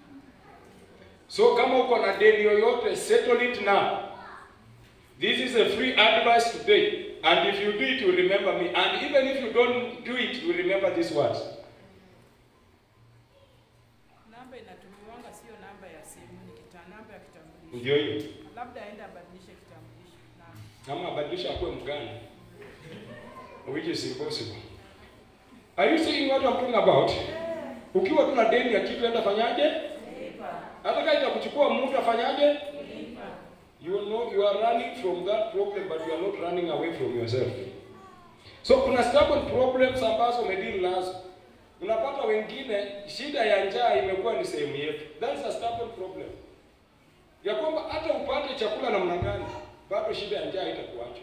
So kama uko na deni yoyote, settle it now. This is a free advice today. And if you do it, you remember me. And even if you don't do it, you remember these words. Namba inatumiwanga sio namba ya simu, ni kita namba ya kitambulisho. Ndio hiyo. Labda aende abadilishe kitambulisho. Namba. Ama abadilisha akuwe mgani. Which is impossible. Are you seeing what I'm talking about? Ukiwa tu na deni ya kitu enda fanyaje? Hata kama itakuchukua muda afanyaje? You know you are running from that problem but you are not running away from yourself. So kuna stubborn problems ambazo umedeal nazo. Unapata wengine shida ya njaa imekuwa ni sehemu yetu. That's a stubborn problem. Ya kwamba hata upate chakula namna gani, bado shida ya njaa itakuacha.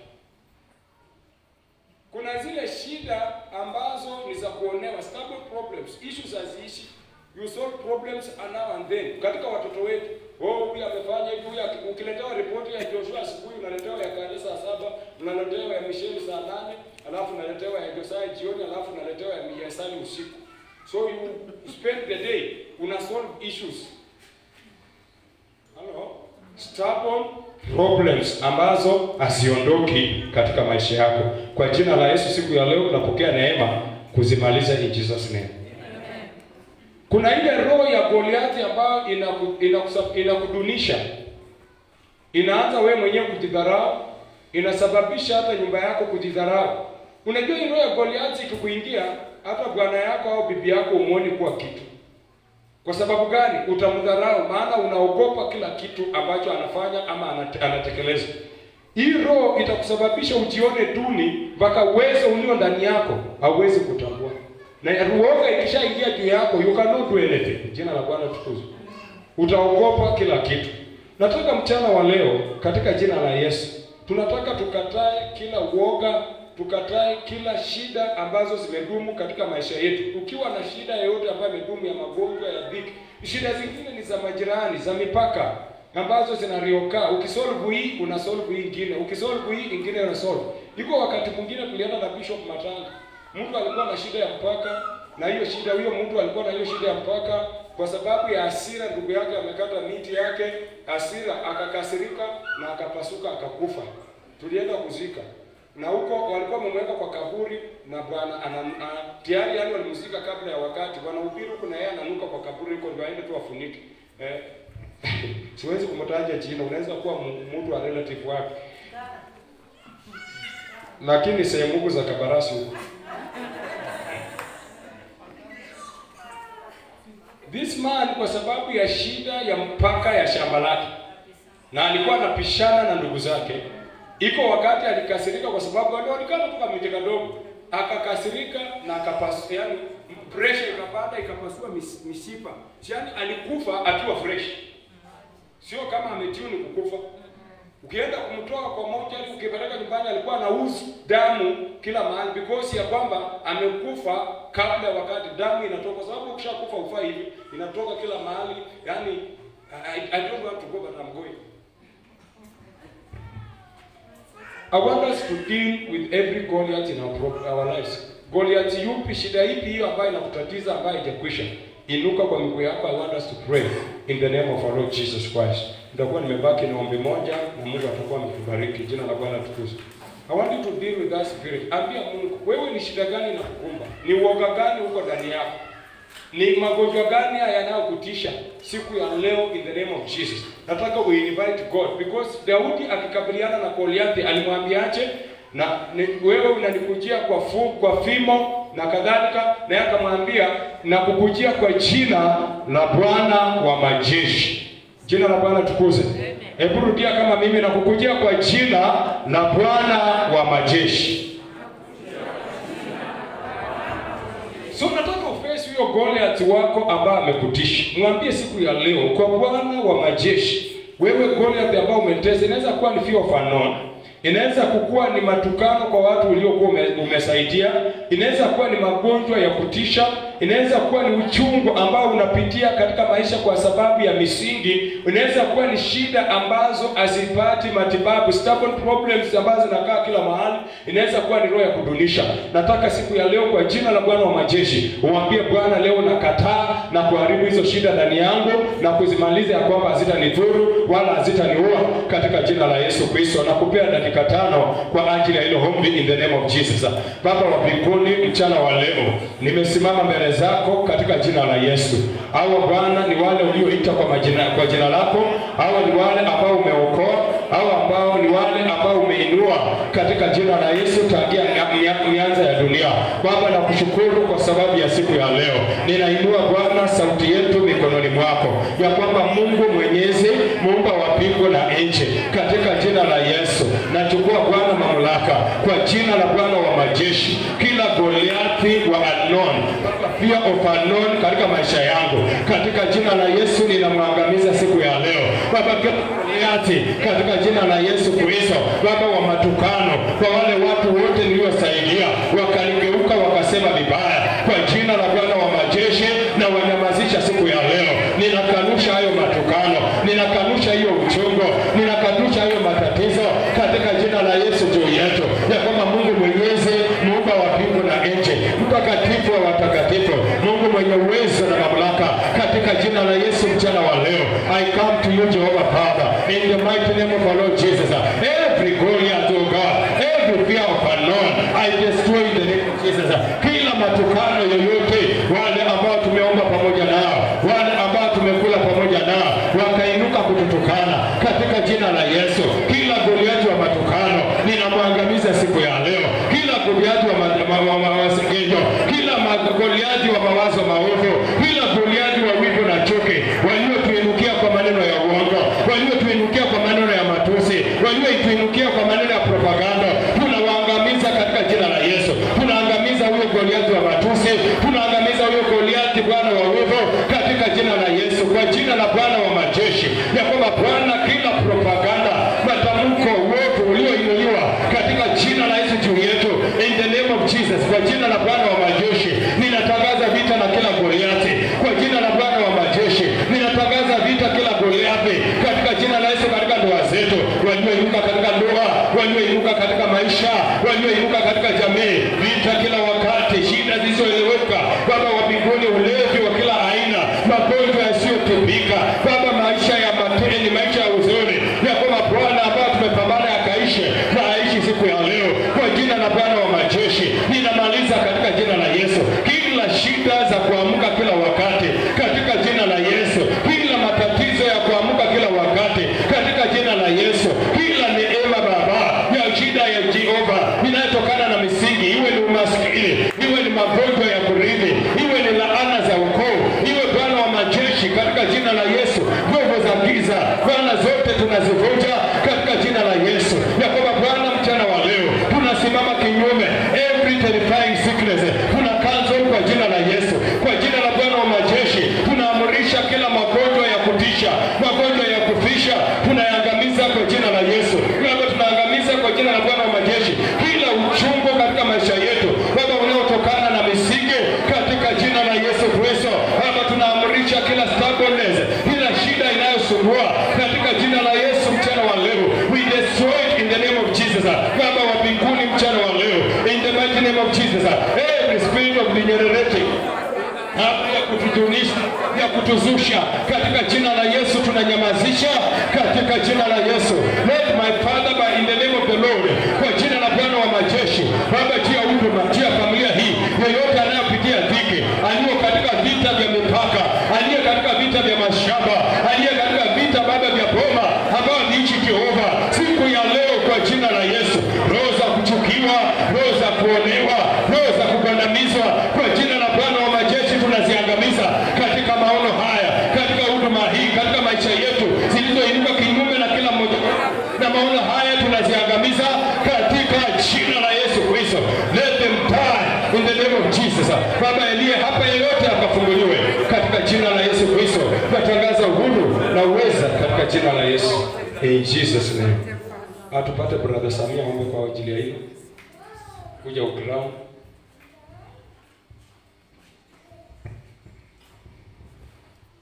Kuna zile shida ambazo ni za kuonewa, stubborn problems, issues haziishi. You solve problems now and then. Katika watoto wetu, oh, huyu amefanya hivi, huyu aki- ukiletewa ripoti ya Joshua asubuhi, unaletewa ya Kale saa saba, unaletewa ya Michelle saa nane, alafu unaletewa ya Josiah jioni, alafu unaletewa ya Miyasani usiku. So you spend the day una solve issues. Hello? Stubborn problems ambazo haziondoki katika maisha yako. Kwa jina la Yesu, siku ya leo tunapokea neema kuzimaliza in Jesus name. Kuna ile roho ya Goliathi ambayo inaku- inakusa- inakudunisha, inaanza wewe mwenyewe kujidharau, inasababisha hata nyumba yako kujidharau. Unajua hii roho ya Goliathi ikikuingia, hata bwana yako au bibi yako umuoni kuwa kitu. Kwa sababu gani? Utamdharau, maana unaogopa kila kitu ambacho anafanya ama anate- anatekeleza. Hii roho itakusababisha ujione duni mpaka uwezo ulio ndani yako hauwezi kutambua. Na uoga ikishaingia juu yako, you cannot do anything. Jina la Bwana tukuzwe. Utaogopa kila kitu. Nataka mchana wa leo katika jina la Yesu, tunataka tukatae kila uoga, tukatae kila shida ambazo zimedumu katika maisha yetu. Ukiwa na shida yoyote ambayo imedumu ya magonjwa ya dhiki, shida zingine ni za majirani, za mipaka ambazo zinarioka. Ukisolve hii una solve hii ingine, ukisolve hii ingine una solve. Iko wakati mwingine tulienda na Bishop Matanga, mtu alikuwa na shida ya mpaka, na hiyo shida, huyo mtu alikuwa na hiyo shida ya mpaka kwa sababu ya hasira, ndugu yake amekata miti yake, hasira akakasirika na akapasuka akakufa. Tulienda kuzika na huko walikuwa wamemweka kwa kaburi na bwana ana- ana- tayari yani walimzika kabla ya wakati. Bwana Ubiru huko na yeye ananuka kwa kaburi huko, ndio aende tu afunike eh. Siwezi kumtaja jina, unaweza kuwa mu- mtu wa relative wake, lakini sehemu huko za Kabarasi huko This man kwa sababu ya shida ya mpaka ya shamba lake, na alikuwa anapishana na ndugu zake. Iko wakati alikasirika kwa sababu walionekana tu kamiti kadogo, akakasirika na akapas, yani pressure ikapanda ikapasua mis, mishipa, yani alikufa akiwa fresh, sio kama ametuni kukufa. Ukienda kumtoa kwa moja, ukipeleka nyumbani, alikuwa anauzu damu kila mahali because ya kwamba amekufa kabla ya wakati. Damu inatoka kwa sababu ukishakufa ufai hivi, inatoka kila mahali. Yani I, I don't want to go but I'm going. I want us to deal with every Goliath in our, pro- our lives. Goliath yupi, shida ipi hiyo ambayo inakutatiza ambayo haijakwisha? Inuka kwa miguu yako. I want us to pray in the name of our Lord Jesus Christ. Nitakuwa nimebaki na ombi moja na Mungu atakuwa ametubariki. Jina la Bwana tukuzwe. I want you to deal with that spirit. Ambia Mungu, wewe ni shida gani inakukumba? Ni uoga gani uko ndani yako? Ni magonjwa gani haya yanayokutisha siku ya leo in the name of Jesus? Nataka we invite God because Daudi akikabiliana na Goliathi alimwambiaje? Na ni, wewe unanikujia kwa fu, kwa fimo na kadhalika, na yeye akamwambia nakukujia kwa jina la Bwana wa majeshi. Jina la Bwana tukuze. Hebu rudia kama mimi, nakukujia kwa jina la Bwana wa majeshi. So nataka ufesi huyo Goliath wako ambaye amekutisha. Mwambie siku ya leo kwa Bwana wa majeshi, wewe Goliath ambao umetesa, inaweza kuwa ni fear of unknown. Inaweza kukuwa ni matukano kwa watu uliokuwa ume, umesaidia. Inaweza kuwa ni magonjwa ya kutisha. inaweza kuwa ni uchungu ambao unapitia katika maisha kwa sababu ya misingi, inaweza kuwa ni shida ambazo hazipati matibabu, stubborn problems ambazo zinakaa kila mahali, inaweza kuwa ni roho ya kudunisha. Nataka siku ya leo kwa jina la Bwana wa majeshi umwambie Bwana, leo nakataa na kuharibu hizo shida ndani yangu na kuzimaliza ya kwamba hazitanidhuru wala hazitaniua katika jina la Yesu Kristo. Nakupea dakika tano kwa ajili ya hilo ombi in the name of Jesus. Baba wa mbinguni, mchana wa leo nimesimama mbele zako katika jina la Yesu. Hawa Bwana ni wale ulioita kwa majina, kwa jina lako. Hawa ni wale ambao umeokoa, hawa ambao ni wale ambao umeinua katika jina la Yesu tangia mia- mia- mianza ya dunia. Baba, nakushukuru kwa sababu ya siku ya leo. Ninainua Bwana sauti yetu mikononi mwako, ya kwamba Mungu Mwenyezi, muumba wa mbingu na nchi, katika jina la Yesu nachukua Bwana mamlaka kwa jina la Bwana wa majeshi, kila Goliathi wa Anon, fear of Anon katika maisha yangu, katika jina la Yesu ninamwangamiza siku ya leo Baba, kila Goliathi katika jina la Yesu Kristo, Baba wa matukano, kwa wale watu wote niliosaidia wakanigeuka wakasema vibaya, kwa jina la Bwana wa majeshi na wanyamazisha siku ya leo. Ninakanusha hayo matukano, ninakanusha hiyo uchungu, ninakanusha hayo matatizo katika jina la Yesu juu yetu, ya kwamba Mungu Mwenyezi, muumba wa mbingu na nchi, mtakatifu wa watakatifu, Mungu mwenye uwezo na mamlaka, katika jina la Yesu mchana wa leo, I come to you Jehovah Father, in the mighty name of our Lord Jesus. Every Goliath, oh God, every fear of unknown, I destroy in the name of Jesus. Kila matukano yoyote, wale ambao tumeomba pamoja nao, wale ambao tumekula pamoja nao, wakainuka kututukana katika jina la Yesu. Kila Goliathi wa matukano ninamwangamiza siku ya leo. Kila Goliathi wa ma- ma- ma- ma- masengenyo, kila ma- Goliathi wa mawazo maovu, kila Goliathi wa wivu na chuki, waliotuinukia kwa maneno ya uongo, waliotuinukia kwa maneno ya matusi, waliotuinukia kwa maneno ya propaganda, tunawaangamiza katika jina la Yesu. Tunaangamiza huyo Goliathi wa matusi, tunaangamiza huyo Goliathi Bwana wa wivu katika jina la Yesu, kwa jina la Bwana wa majeshi, ya kwamba Bwana, kila propaganda, matamko wote ulioinuliwa katika jina la Yesu juu yetu, in the name of Jesus, kwa jina la Bwana wa majeshi, ninatangaza vita na kila Goliathi, kwa jina la Bwana wa majeshi, ninatangaza vita kila Goliathi katika jina la Yesu, katika ndoa zetu, walioinuka katika ndoa, walioinuka katika maisha, walioinuka katika jamii, vita kila wakati, shida zisizoeleweka, Baba wa mbinguni, ulevi wa kila aina, magonjwa yasiyotibika, Baba, maisha ya mateni, maisha ya huzuni, ya kwamba Bwana ambao tumepambana yakaishi na aishi siku ya leo, kwa jina la Bwana wa majeshi, ninamaliza katika jina la Yesu kila shida za kuamka kila wakati, katika jina la Yesu, kila matatizo ya kuamka kila wakati, katika jina la Yesu, kila neema Baba ya shida ya Jehova inayotokana na misingi, iwe ni umaskini, iwe ni magonjwa ya kurithi, iwe ni laana za ukoo, iwe Bwana wa majeshi, katika jina la Yesu, nguvu za giza Bwana zote tunazivunja katika jina la Yesu, ya kwamba Bwana mchana wa leo tunasimama kinyume every terrifying sickness, tuna cancel kwa jina la Yesu, kwa jina la Bwana wa majeshi tunaamurisha kila magonjwa ya kutisha, magonjwa ya kufisha, tunayaangamiza kwa jina la Yesu. Baba, tunaangamiza kwa jina la Bwana wa majeshi kila uchungu katika maisha yetu, Baba, unaotokana na misingi katika jina la Yesu Kristo. Baba, tunaamurisha kila stubbornness, kila shida inayosumbua katika jina la Yesu mchana wa leo. We destroy it in the name of Jesus. Baba wa mbinguni mchana wa leo, in the mighty name of Jesus. Every spirit of degenerating hali ya kutujunisha ya kutuzusha katika jina la Yesu tunanyamazisha katika jina la Yesu. Let my Father by in the name of the Lord, kwa jina la Bwana wa majeshi, Baba, tia huduma, tia familia hii, yeyote anayopitia dhiki, aliyo katika vita vya mipaka, aliye katika vita vya mashamba, aliye katika vita Baba vya boma, ambao niishi Jehova, siku ya leo kwa jina la Yesu, roho za kuchukiwa, roho za kuonewa, roho za kugandamizwa, kwa jina la Bwana wa majeshi tunaziangamiza katika maono haya, katika huduma hii, katika maisha yetu zilizoinuka kinyume na kila mmoja na maono haya tunaziangamiza katika jina la Yesu Kristo. Let them die in the name of Jesus. Baba aliye hapa, yeyote akafunguliwe katika jina la Yesu Kristo. Natangaza uhuru na uweza katika jina la Yesu. In Jesus name. Atupate brother Samia ombe kwa ajili ya hilo. Kuja uground.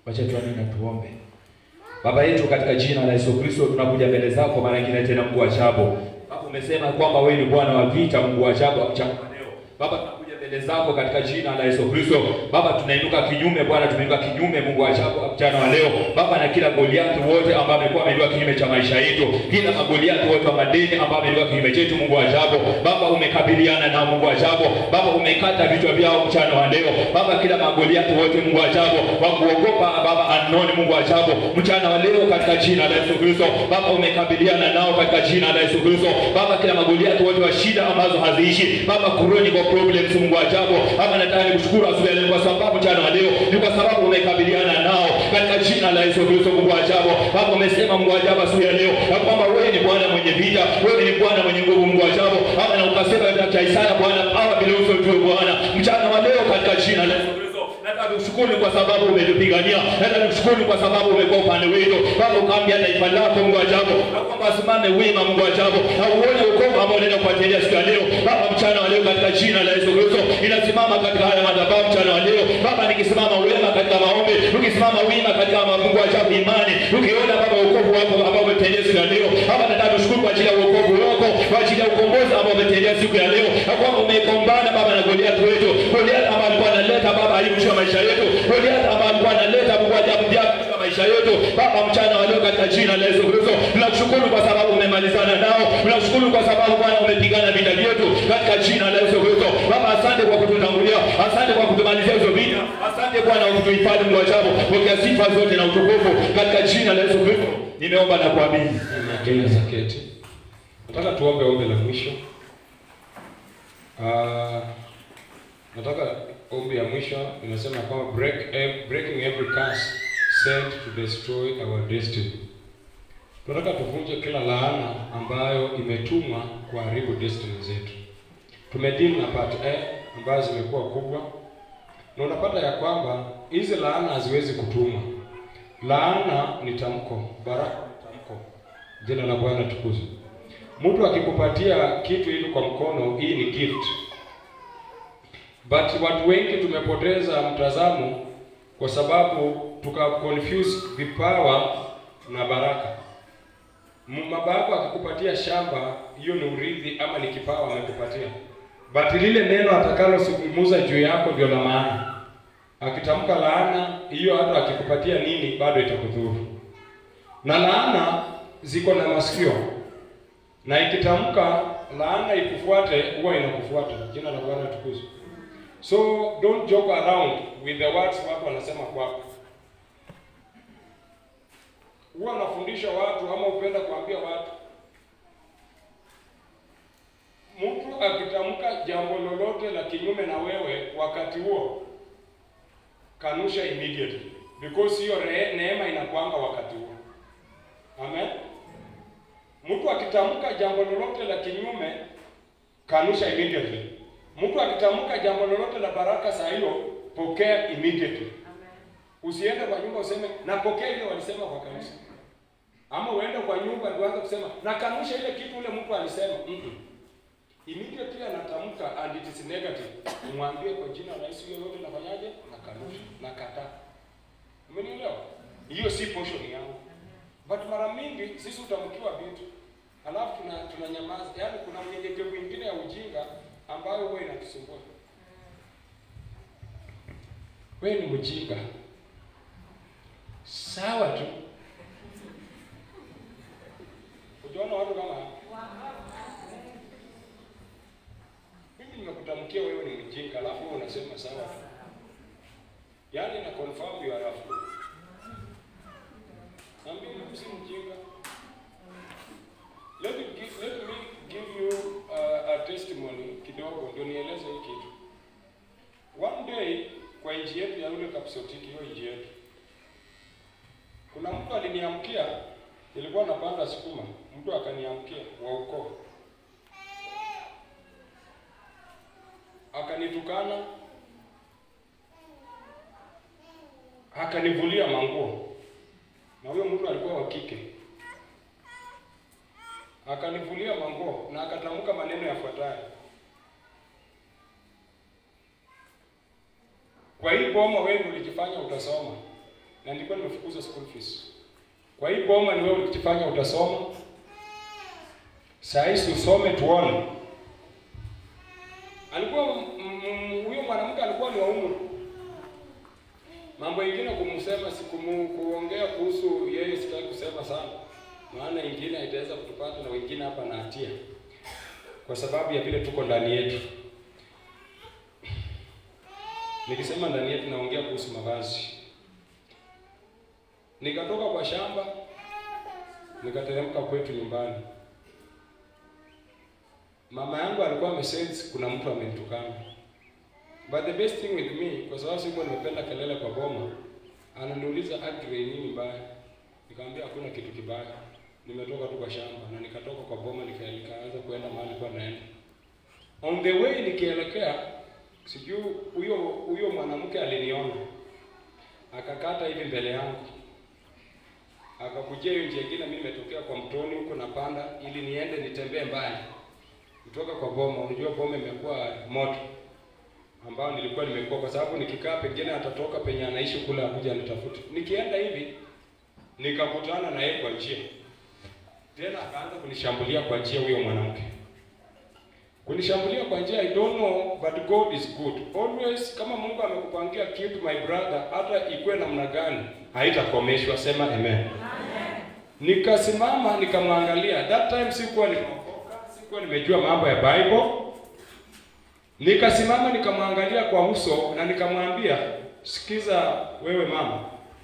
Wacha tuamini na tuombe. Baba yetu katika jina la Yesu Kristo tunakuja mbele zako mara nyingine tena Mungu wa ajabu. Baba umesema kwamba wewe ni Bwana wa vita, Mungu wa ajabu mchana wa leo. Baba tunakuja mbele zako katika jina la Yesu Kristo. Baba tunainuka kinyume Bwana, tunainuka kinyume Mungu wa ajabu mchana wa leo. Baba na kila Goliathi wote ambao amekuwa ameinuka kinyume cha maisha yetu, kila magoliathi wote wa madini ambao ameinuka kinyume chetu Mungu wa ajabu. Baba umekabiliana na Mungu wa ajabu. Baba umekata vichwa vyao mchana wa leo. Baba kila magoliathi wote Mungu wa ajabu wa kuogopa Baba anoni Mungu wa ajabu mchana wa leo katika jina la Yesu Kristo. Baba umekabiliana nao katika jina la Yesu Kristo. Baba kila magoliathi wote wa shida ambazo haziishi. Baba chronic problems Mungu wa ajabu. Baba nataka nikushukuru asubuhi ya leo kwa sababu mchana wa leo ni kwa sababu umekabiliana nao katika jina la Yesu Kristo Mungu wa ajabu. Baba umesema Mungu wa ajabu asubuhi ya leo ya kwamba wewe ni Bwana mwenye vita, wewe ni Bwana mwenye nguvu Mungu wa ajabu. Baba na ukasema katika Isaya Bwana power belongs to you Bwana. Mchana wa leo katika jina la Yesu Kristo nataka nikushukuru kwa sababu umetupigania. Nataka nikushukuru kwa sababu umekuwa upande wetu. Baba ukaambia taifa lako Mungu wa ajabu na kwamba asimame wima Mungu wa ajabu na uone wokovu ambao unaenda kuachilia siku ya leo. Baba mchana wa leo katika jina la Yesu Kristo inasimama katika haya madhabahu mchana wa leo. Baba nikisimama wema katika maombi, tukisimama wima katika Mungu wa ajabu imani, tukiona Baba wokovu wako ambao umetendea siku ya leo. Baba nataka kushukuru kwa ajili ya wokovu wako, kwa ajili ya ukombozi ambao umetendea siku ya leo. Na kwamba umekombana Baba na Goliath wetu. Goliath ambaye alikuwa analeta Baba aibu juu ya maisha yetu. Goliath ambaye alikuwa analeta Mungu wa ajabu juu ya maisha yetu. Baba mchana wa leo katika jina la Yesu Kristo, tunakushukuru kwa sababu umemalizana nao. Tunakushukuru kwa sababu Bwana umepigana vita vyetu katika jina la Yesu Kristo. Baba asante kwa kututangulia. Asante kwa kutumalizia hizo vita. Asante Bwana kwa kutuhifadhi Mungu wa ajabu. Pokea sifa zote na utukufu katika jina la Yesu Kristo. Nimeomba na kuamini. Kenya Zaketi. Nataka tuombe ombi la mwisho. Ah, nataka ombi ya mwisho inasema kwamba break ev- breaking every curse sent to destroy our destiny. Tunataka tuvunje kila laana ambayo imetumwa kuharibu destiny zetu. Tumedeal na part A ambazo zimekuwa kubwa, na unapata ya kwamba hizi laana haziwezi kutumwa. Laana ni tamko, baraka ni tamko. Jina la Bwana tukuzwe. Mtu akikupatia kitu hivi kwa mkono, hii ni gift. But watu wengi tumepoteza mtazamo kwa sababu tuka confuse vipawa na baraka. M- Baba yako akikupatia shamba, hiyo ni urithi ama ni kipawa amekupatia. But lile neno atakalozungumza juu yako ndio la maana. Akitamka laana, hiyo hata akikupatia nini bado itakudhuru. Na laana ziko na masikio, na ikitamka laana ikufuate, huwa inakufuata. Jina la Bwana tukuzwe. So don't joke around with the words watu wanasema kwako. Huwa nafundisha watu ama upenda kuambia watu, mtu akitamka jambo lolote la kinyume na wewe wakati huo, kanusha immediately because hiyo re- neema inakuanga wakati huo. Amen. Mtu akitamka jambo lolote la kinyume, kanusha immediately. Mtu akitamka jambo lolote la baraka saa hiyo, pokea immediately. Usiende kwa nyumba useme napokea ile walisema kwa kanisa, ama uende kwa nyumba ndio uanze kusema nakanusha ile kitu ule mtu alisema. Mm-mm. Immediately anatamka and it is negative, umwambie kwa jina la Yesu, hiyo yote nafanyaje? Nakanusha, nakataa. Umenielewa? Hiyo si portion yangu. But mara mingi sisi utamkiwa vitu alafu tuna tunanyamaza. Yaani kuna unyenyekevu mwingine ya ujinga ambayo huwa inatusumbua. Wewe ni mjinga. Sawa tu. Ukiona watu kama hao. Mimi nimekutamkia wewe ni mjinga alafu wewe unasema sawa tu. Yaani na confirm you are a fool. Na mimi si mjinga. Let me give, let me give you uh, a testimony kidogo ndio nieleze hii kitu. One day kwa nchi yetu ya ule Kapsotiki, hiyo nchi yetu, kuna mtu aliniamkia, nilikuwa napanda sukuma, mtu akaniamkia wa ukoo, akanitukana, akanivulia manguo, na huyo mtu alikuwa wa kike akanivulia manguo na akatamka maneno yafuatayo: kwa hii boma wewe ulijifanya utasoma, na nilikuwa nimefukuza school fees. Kwa hii boma ni wewe ukifanya utasoma. Saa hizi usome tuone. Alikuwa m- m- huyo mwanamke alikuwa ni wa umri. Mambo ingine kumsema sikumu kuongea kuhusu yeye sitaki kusema sana. Maana ingine itaweza kutupata na wengine hapa na hatia. Kwa sababu ya vile tuko ndani yetu. Nikisema ndani yetu naongea kuhusu mavazi. Nikatoka kwa shamba nikateremka kwetu nyumbani. Mama yangu alikuwa amesense kuna mtu amenitukana. But the best thing with me, kwa sababu sikuwa nimependa kelele kwa boma, ananiuliza Aggrey, nini mbaya? Nikamwambia hakuna kitu kibaya, nimetoka tu kwa shamba na nikatoka kwa boma nika- nikaanza kuenda mahali kwa naenda. On the way nikielekea, sijui huyo huyo mwanamke aliniona akakata hivi mbele yangu akakujia hiyo njia ingine, mimi nimetokea kwa mtoni huko napanda ili niende nitembee mbali kutoka kwa boma. Unajua boma imekuwa moto ambao nilikuwa nimekuwa, kwa sababu nikikaa pengine atatoka penye anaishi kule akuja nitafute. Nikienda hivi nikakutana na yeye kwa njia, tena akaanza kunishambulia kwa njia, huyo mwanamke kunishambulia kwa njia I don't know but God is good always. Kama Mungu amekupangia kitu my brother, hata ikuwe namna gani haitakomeshwa. Sema amen. Nikasimama nikamwangalia. That time sikuwa nimeokoka, sikuwa nimejua mambo ya Bible. Nikasimama nikamwangalia kwa uso na nikamwambia, sikiza wewe mama,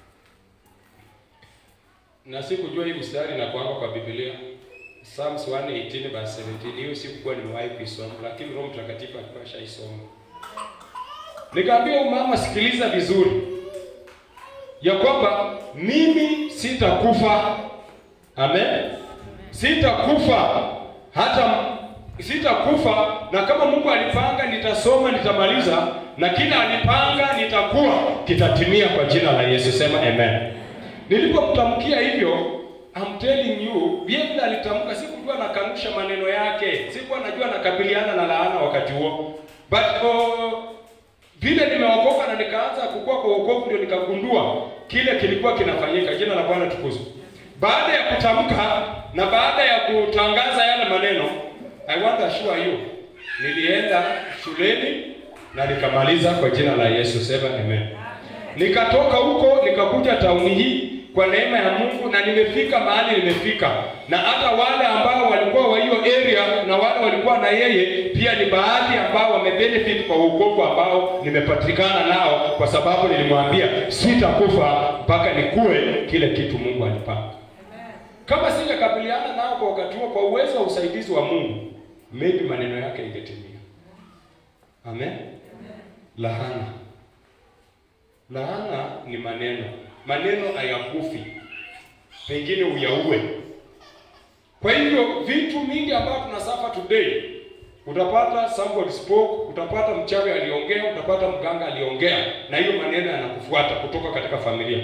na sikujua hii mstari na kuanga kwa Biblia Psalms 118 verse 17. Hiyo sikuwa nimewahi kuisoma, lakini Roho Mtakatifu alikuwa ashaisoma. Nikamwambia huyu mama, sikiliza vizuri, ya kwamba mimi sitakufa. Amen, sitakufa hata sitakufa, na kama Mungu alipanga nitasoma, nitamaliza, na kila alipanga nitakuwa kitatimia kwa jina la Yesu. Sema amen. Nilipomtamkia hivyo I'm telling you, vile alitamka, sikujua nakanusha maneno yake, sikuwa najua nakabiliana na laana wakati huo, but uh, vile nimeokoka na nikaanza kukua kwa wokovu, ndio nikagundua kile kilikuwa kinafanyika. Jina la Bwana tukuzwe. Baada ya kutamka na baada ya kutangaza yale maneno, I want to assure you, nilienda shuleni na nikamaliza kwa jina la Yesu. Sema amen. Nikatoka huko nikakuja tauni hii kwa neema ya Mungu na nimefika mahali nimefika, na hata wale ambao walikuwa wa hiyo area na wale walikuwa na yeye pia ni baadhi ambao wamebenefit kwa wokovu ambao nimepatikana nao, kwa sababu nilimwambia sitakufa mpaka nikue kile kitu Mungu alipanga. Kama singekabiliana nao kwa wakati huo, kwa uwezo wa usaidizi wa Mungu, maybe maneno yake ingetimia. Amen. Laana, laana ni maneno maneno hayakufi, pengine uyaue. Kwa hivyo vitu mingi ambavyo tunasafa today, utapata somebody spoke, utapata mchawi aliongea, utapata mganga aliongea, na hiyo maneno yanakufuata kutoka katika familia.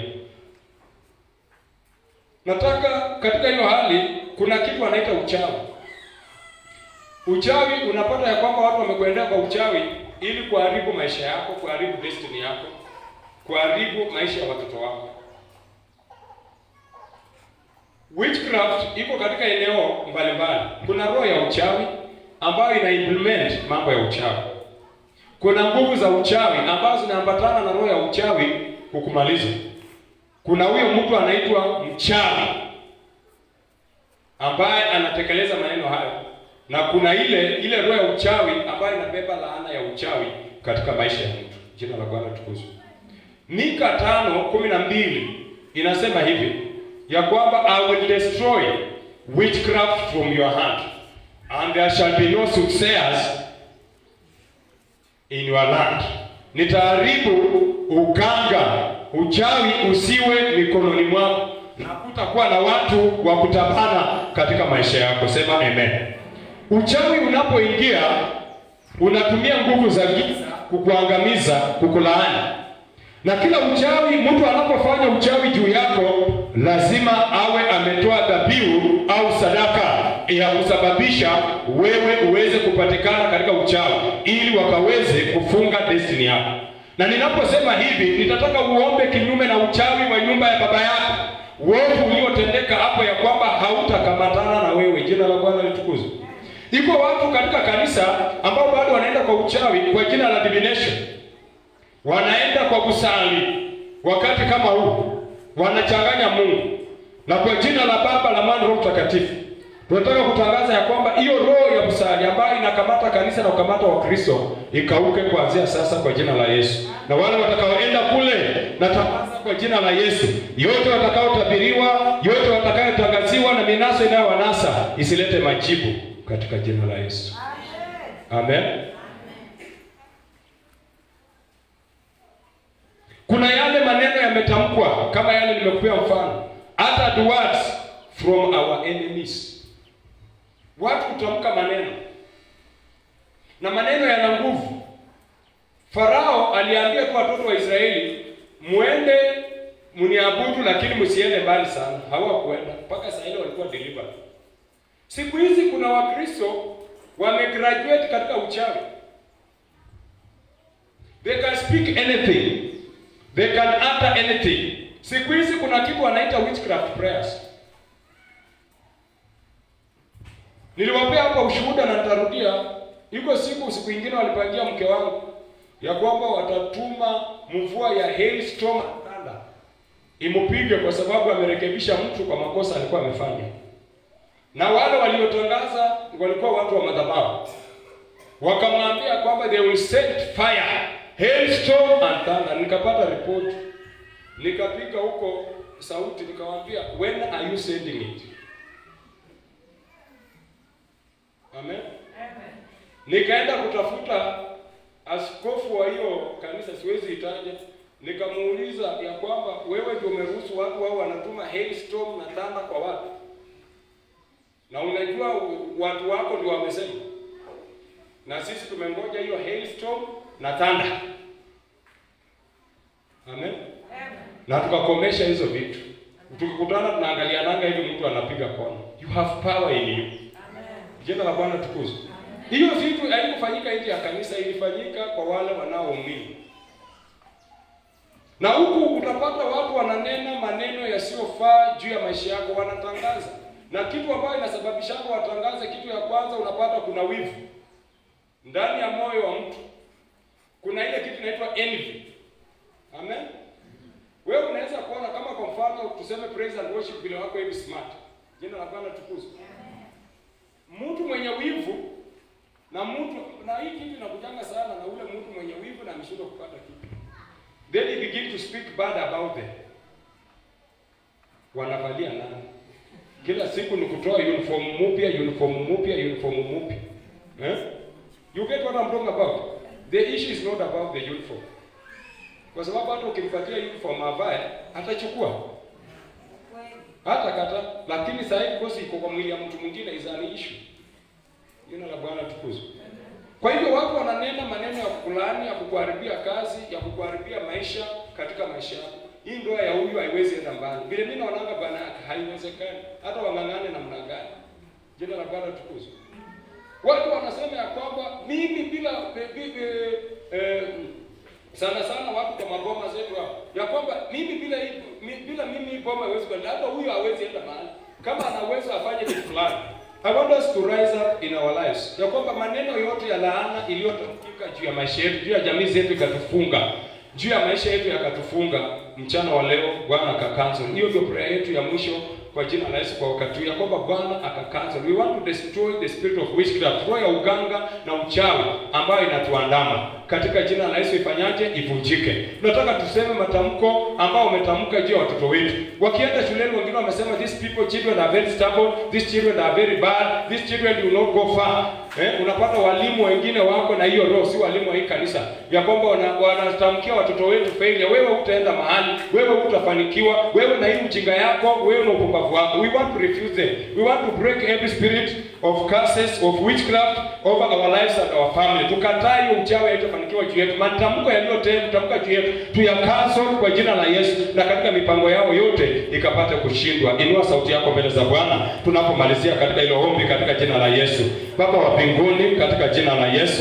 Nataka katika hiyo hali, kuna kitu wanaita uchawi. Uchawi unapata ya kwamba watu wamekuendea kwa uchawi ili kuharibu maisha yako, kuharibu destiny yako, kuharibu maisha ya watoto wako. Witchcraft iko katika eneo mbalimbali. Kuna roho ya uchawi ambayo ina implement mambo ya uchawi. Kuna nguvu za uchawi ambazo zinaambatana na roho ya uchawi kukumaliza. Kuna huyo mtu anaitwa mchawi ambaye anatekeleza maneno hayo, na kuna ile ile roho ya uchawi ambayo inabeba laana ya uchawi katika maisha ya mtu. Jina la Bwana tukuzwe. Mika tano kumi na mbili inasema hivi ya kwamba I will destroy witchcraft from your hand and there shall be no soothsayers in your land. Nitaharibu uganga, uchawi usiwe mikononi mwako, na kutakuwa na watu wa kutabana katika maisha yako. Sema amen. Uchawi unapoingia unatumia nguvu za giza kukuangamiza, kukulaani na kila uchawi, mtu anapofanya uchawi juu yako, lazima awe ametoa dhabihu au sadaka ya kusababisha wewe uweze kupatikana katika uchawi, ili wakaweze kufunga destiny yako. Na ninaposema hivi, nitataka uombe kinyume na uchawi wa nyumba ya baba yako, uovu uliotendeka hapo, ya kwamba hautakamatana na wewe. Jina la Bwana litukuzwe. Iko watu katika kanisa ambao bado wanaenda kwa uchawi kwa jina la divination, wanaenda kwa kusali wakati kama huu, wanachanganya Mungu na kwa jina la Baba la Mwana Roho Mtakatifu tunataka kutangaza ya kwamba hiyo roho ya kusali ambayo inakamata kanisa na kukamata Wakristo ikauke kuanzia sasa kwa jina la Yesu. Na wale watakaoenda kule natangaza kwa jina la Yesu, yote watakaotabiriwa, yote watakayotangaziwa na minaso inayowanasa isilete majibu katika jina la Yesu. Amen. Kuna yale maneno yametamkwa kama yale nimekupea mfano, uttered words from our enemies. Watu hutamka maneno na maneno yana nguvu. Farao aliambia kwa watoto wa Israeli, muende mniabudu, lakini msiende mbali sana. Hawakuenda mpaka saa ile walikuwa delivered. Siku hizi kuna Wakristo wamegraduate katika uchawi. They can speak anything. They can utter anything. Siku hizi kuna kitu wanaita witchcraft prayers. Niliwapea hapa ushuhuda na nitarudia. Iko siku siku ingine walipangia mke wangu ya kwamba watatuma mvua ya hailstorm and thunder imupige kwa sababu amerekebisha mtu kwa makosa alikuwa amefanya. Na wale waliotangaza walikuwa watu wa madhabahu, wakamwambia kwamba they will send fire, hailstorm and thunder. Nikapata ripoti, nikapiga huko sauti, nikamwambia when are you sending it? Amen. Nikaenda kutafuta askofu wa hiyo kanisa, siwezi itaja. Nikamuuliza ya kwamba wewe ndio umeruhusu watu wao wanatuma hailstorm na thunder kwa watu, na unajua watu wako ndio wamesema, na sisi tumengoja hiyo hailstorm na thunder. Amen. Na tukakomesha hizo vitu. Tukikutana tunaangaliananga hivi, mtu anapiga kona. You have power in you. Jina la Bwana tukuzwe. Hiyo vitu haikufanyika nje ya kanisa, ilifanyika kwa wale wanaoumini. Na huku utapata watu wananena maneno yasiyofaa juu ya maisha yako, wanatangaza na kitu ambayo inasababisha watangaze. Kitu ya kwanza, unapata kuna wivu ndani ya moyo wa mtu, kuna ile kitu inaitwa envy. Amen. Wewe unaweza kuona kama kwa mfano tuseme praise and worship vile wako hivi smart. Jina la Bwana tukuzwe. Mtu mwenye wivu na mtu na hii kitu inakujanga sana na ule mtu mwenye wivu na ameshindwa kupata kitu, then he begin to speak bad about them. Wanavalia nani? Kila siku ni kutoa uniform mpya, uniform mpya, uniform mpya. Eh? You get what I'm talking about? The issue is not about the uniform. Kwa sababu hata ukimpatia uniform avae, atachukua hata kata, lakini sasa hivi kosi iko kwa mwili ya mtu mwingine is an issue. Jina la Bwana tukuzwe. Kwa hivyo watu wananena maneno ya kukulaani, ya kukuharibia kazi, ya kukuharibia maisha katika maisha yako. Hii ndoa ya huyu haiwezi enda mbali. Vile mimi naonanga bwana yake haiwezekani. Hata wang'ang'ane namna gani. Jina la Bwana tukuzwe. Watu wanasema ya kwamba mimi bila bibi eh, sana sana watu kwa maboma zetu hapo ya kwamba mimi bila hii mi, bila mimi hii boma haiwezi kwenda, hata huyu hawezi enda mahali. Kama ana uwezo afanye kitu fulani. I want us to rise up in our lives, ya kwamba maneno yote ya laana iliyotamkika juu ya maisha yetu, juu ya jamii zetu ikatufunga, juu ya maisha yetu yakatufunga, mchana wa leo Bwana akakansel. Hiyo ndio prayer yetu ya mwisho kwa jina la Yesu kwa wakati huu, ya kwamba Bwana akakansel. We want to destroy the spirit of witchcraft, roho ya uganga na uchawi ambayo inatuandama katika jina la Yesu ifanyaje? Ivunjike. Tunataka tuseme matamko ambao umetamka juu ya watoto wetu. Wakienda shuleni, wengine wamesema these people children are very stubborn, these children are very bad, these children will not go far. Eh, unapata walimu wengine wako na hiyo roho, si walimu wa hii kanisa, ya kwamba wanatamkia wana watoto wetu failure. Wewe hutaenda mahali, wewe hutafanikiwa, wewe na hii ujinga yako, wewe na upumbavu wako. We want to refuse them. We want to break every spirit of curses of witchcraft over our lives and our family. Tukataa hiyo uchawi haitafanikiwa juu yetu. Matamko yaliyotamka juu yetu tuyakansel kwa jina la Yesu, na katika mipango yao yote ikapate kushindwa. Inua sauti yako mbele za Bwana tunapomalizia katika hilo ombi katika jina la Yesu. Baba wa mbinguni, katika jina la Yesu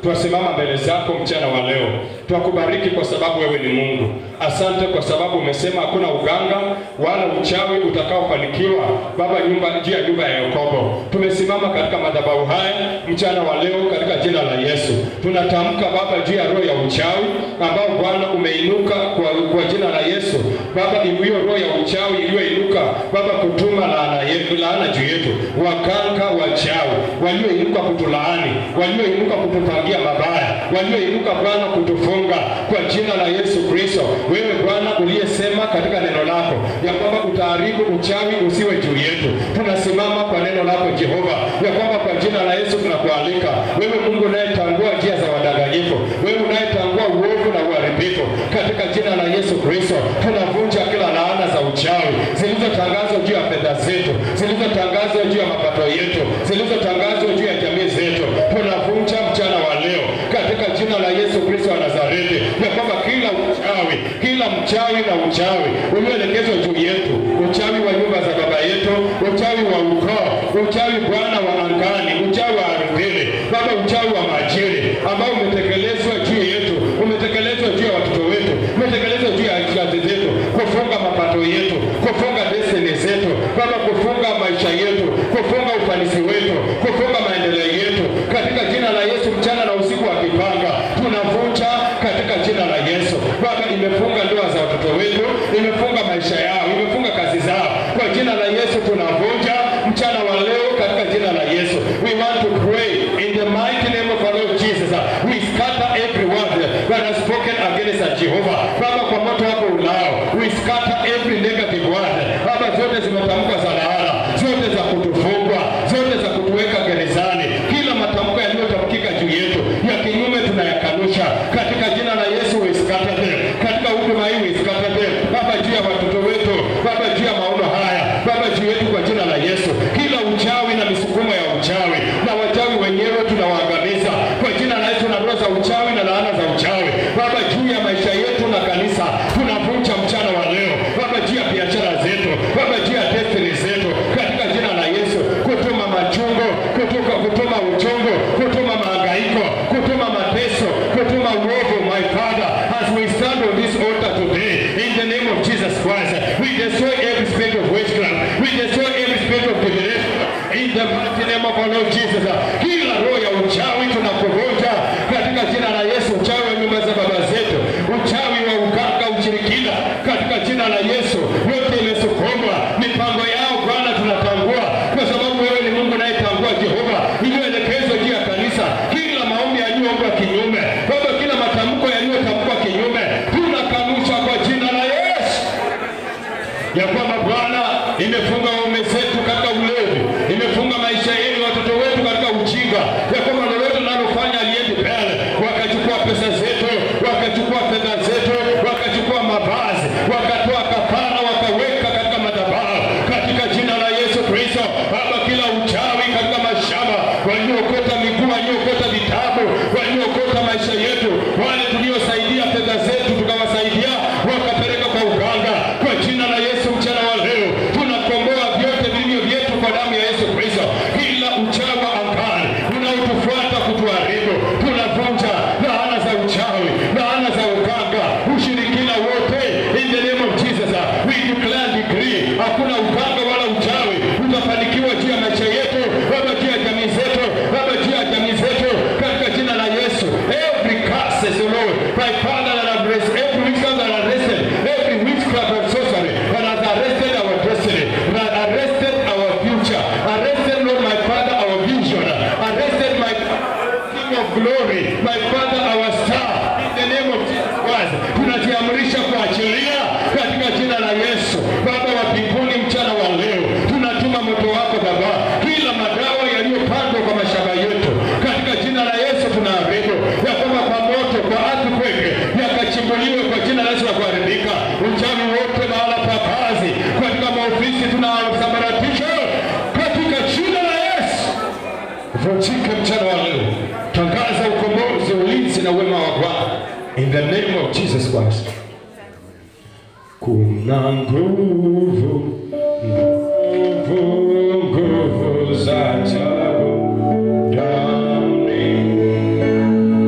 twasimama mbele zako mchana wa leo, twakubariki kwa sababu wewe ni Mungu. Asante kwa sababu umesema hakuna uganga wala uchawi utakaofanikiwa Baba nyumba juu ya nyumba ya Yakobo. Tumesimama katika madhabahu haya mchana wa leo katika jina la Yesu. Tunatamka Baba juu ya roho ya uchawi ambao Bwana umeinuka kwa, kwa jina la Yesu. Baba hiyo roho ya uchawi iliyoinuka Baba kutuma laana yetu, laana juu yetu, waganga wachawi walioinuka kutulaani, walioinuka kutupangia mabaya, walioinuka Bwana kutufunga kwa jina la Yesu Kristo. Wewe Bwana uliyesema katika neno lako ya kwamba utaharibu uchawi usiwe juu yetu, tunasimama kwa neno lako Jehova, ya kwamba kwa jina la Yesu tunakualika wewe Mungu unayetangua njia za wadanganyifu, wewe unayetangua uovu na uharibifu, katika jina la Yesu Kristo tunavunja kila laana za uchawi zilizotangazwa juu ya fedha zetu, zilizotangazwa juu ya mapato yetu, zilizotangazwa juu ya jamii zetu, tunavunja mchana wa leo katika jina la Yesu Kristo wa Nazareti, ya kwamba kila uchawi, kila mchawi na uchawi ulioelekezwa juu yetu, uchawi wa nyumba za baba yetu, uchawi wa ukoo, uchawi Bwana wa angani, uchawi wa ardhini, Baba, uchawi wa majini ambao umetekelezwa juu yetu, umetekelezwa juu ya watoto wetu, umetekelezwa juu ya kazi zetu, kufunga mapato yetu, kufunga destiny zetu, Baba, kufunga maisha yetu, kufunga ufanisi wetu, kufunga maendeleo yetu, katika jina la Yesu, mchana na usiku wakipanga, tunavunja katika jina la Yesu. Baba, imefunga ndoa za watoto wetu, imefunga maisha yao, imefunga kazi zao, kwa jina la Yesu tunavunja mchana wa leo katika jina la Yesu. We want to pray in the mighty name of our Lord Jesus. We scatter every word that has spoken against us, Jehovah. Baba, kwa moto wako ulao, we scatter every negative word. Baba, zote zimetamkwa za laana, zote za kutufungwa, zote za kutuweka gerezani, kila matamko yaliyotamkika juu yetu ya kinyume tunayakanusha katika jina la Yesu. We scatter them katika huduma hii, we scatter them Baba, juu ya watoto wetu, Baba, juu ya maono haya, Baba, juu yetu kwa jina la Yesu, kila uchawi na misukumo ya uchawi na wachawi wenyewe tunawaangamiza kwa jina la Yesu, na roho za uchawi na laana za uchawi Baba, juu ya maisha yetu na kanisa tunavunja mchana wa leo Baba, juu ya biashara zetu Baba, juu ya destiny zetu katika jina la Yesu, kutuma machungo, kutoka kutuma uchungu, kutuma mahangaiko, kutuma mateso, kutuma uovu, my Father, as we stand on this altar today in the name of Jesus Christ, we destroy every spirit of witchcraft, we destroy every spirit of divination in the mighty name of our Lord Jesus. Kila roho ya uchawi tunakuvunja katika jina la Yesu, uchawi wa nyumba za baba zetu, uchawi wa uganga, ushirikina, katika jina la Yesu, yote imesukumwa mipango yao Bwana, tunatangua kwa sababu wewe ni Mungu unayetangua Jehova, iliyoelekezwa juu ya kanisa, kila maombi yaliyoombwa kinyume, Baba, kila matamko yaliyotamkwa kinyume, tunakanusha kwa jina la Yesu ya kwamba Bwana imefunga waume zetu katika ulevi, imefunga maisha yenu watoto wetu katika ujinga, ya kwamba lolote linalofanya aliendi mbele, wakachukua pesa zetu, wakachukua fedha zetu, wakachukua mavazi, wakatoa kafara, wakaweka katika madhabahu, katika jina la Yesu Kristo. Baba, kila uchawi katika mashamba, waliookota miguu, waliookota vitabu, waliookota maisha yetu, wale tuliosaidia fedha zetu tukawasaidia, wakapeleka kwa uganga, kwa jina la Yesu mchana wa leo tunakomboa vyote vilivyo vyetu kwa damu ya Yesu Kristo. Kila uchawi wa angani unaotufuata kutuharibu, tunavunja laana za uchawi, laana za uganga, ushirikina wote in the name of Jesus. We declare decree, hakuna uganga wala uchawi utafanikiwa juu ya maisha yetu, Baba, juu ya jamii zetu, Baba, juu ya jamii zetu katika jina la Yesu. Every curse, O Lord, my Father that have raised, every witchcraft that arrested, every witchcraft and sorcery that has arrested our destiny, that arrested our future, arrested, Lord, my Father, our vision, arrested my King of glory, my Father, our star, in the name of Jesus Christ, tunajiamrisha kuachilia katika jina la Yesu. Baba wa mbinguni, mchana wa leo tunatuma moto wako Baba, kila madawa yaliyopandwa kwa mashamba yetu katika jina la Yesu tunaharibu ya kwamba kwa moto, kwa earthquake yakachimbuliwe kwa jina la Yesu na kuharibika. Uchawi wote mahala pa kazi, katika maofisi tunasambaratisha katika jina la Yesu vunjike mchana wa leo. Tangaza ukombozi, ulinzi na wema wa Bwana in the name of Jesus Christ. Kuna nguvu, nguvu, nguvu za ajabu ndani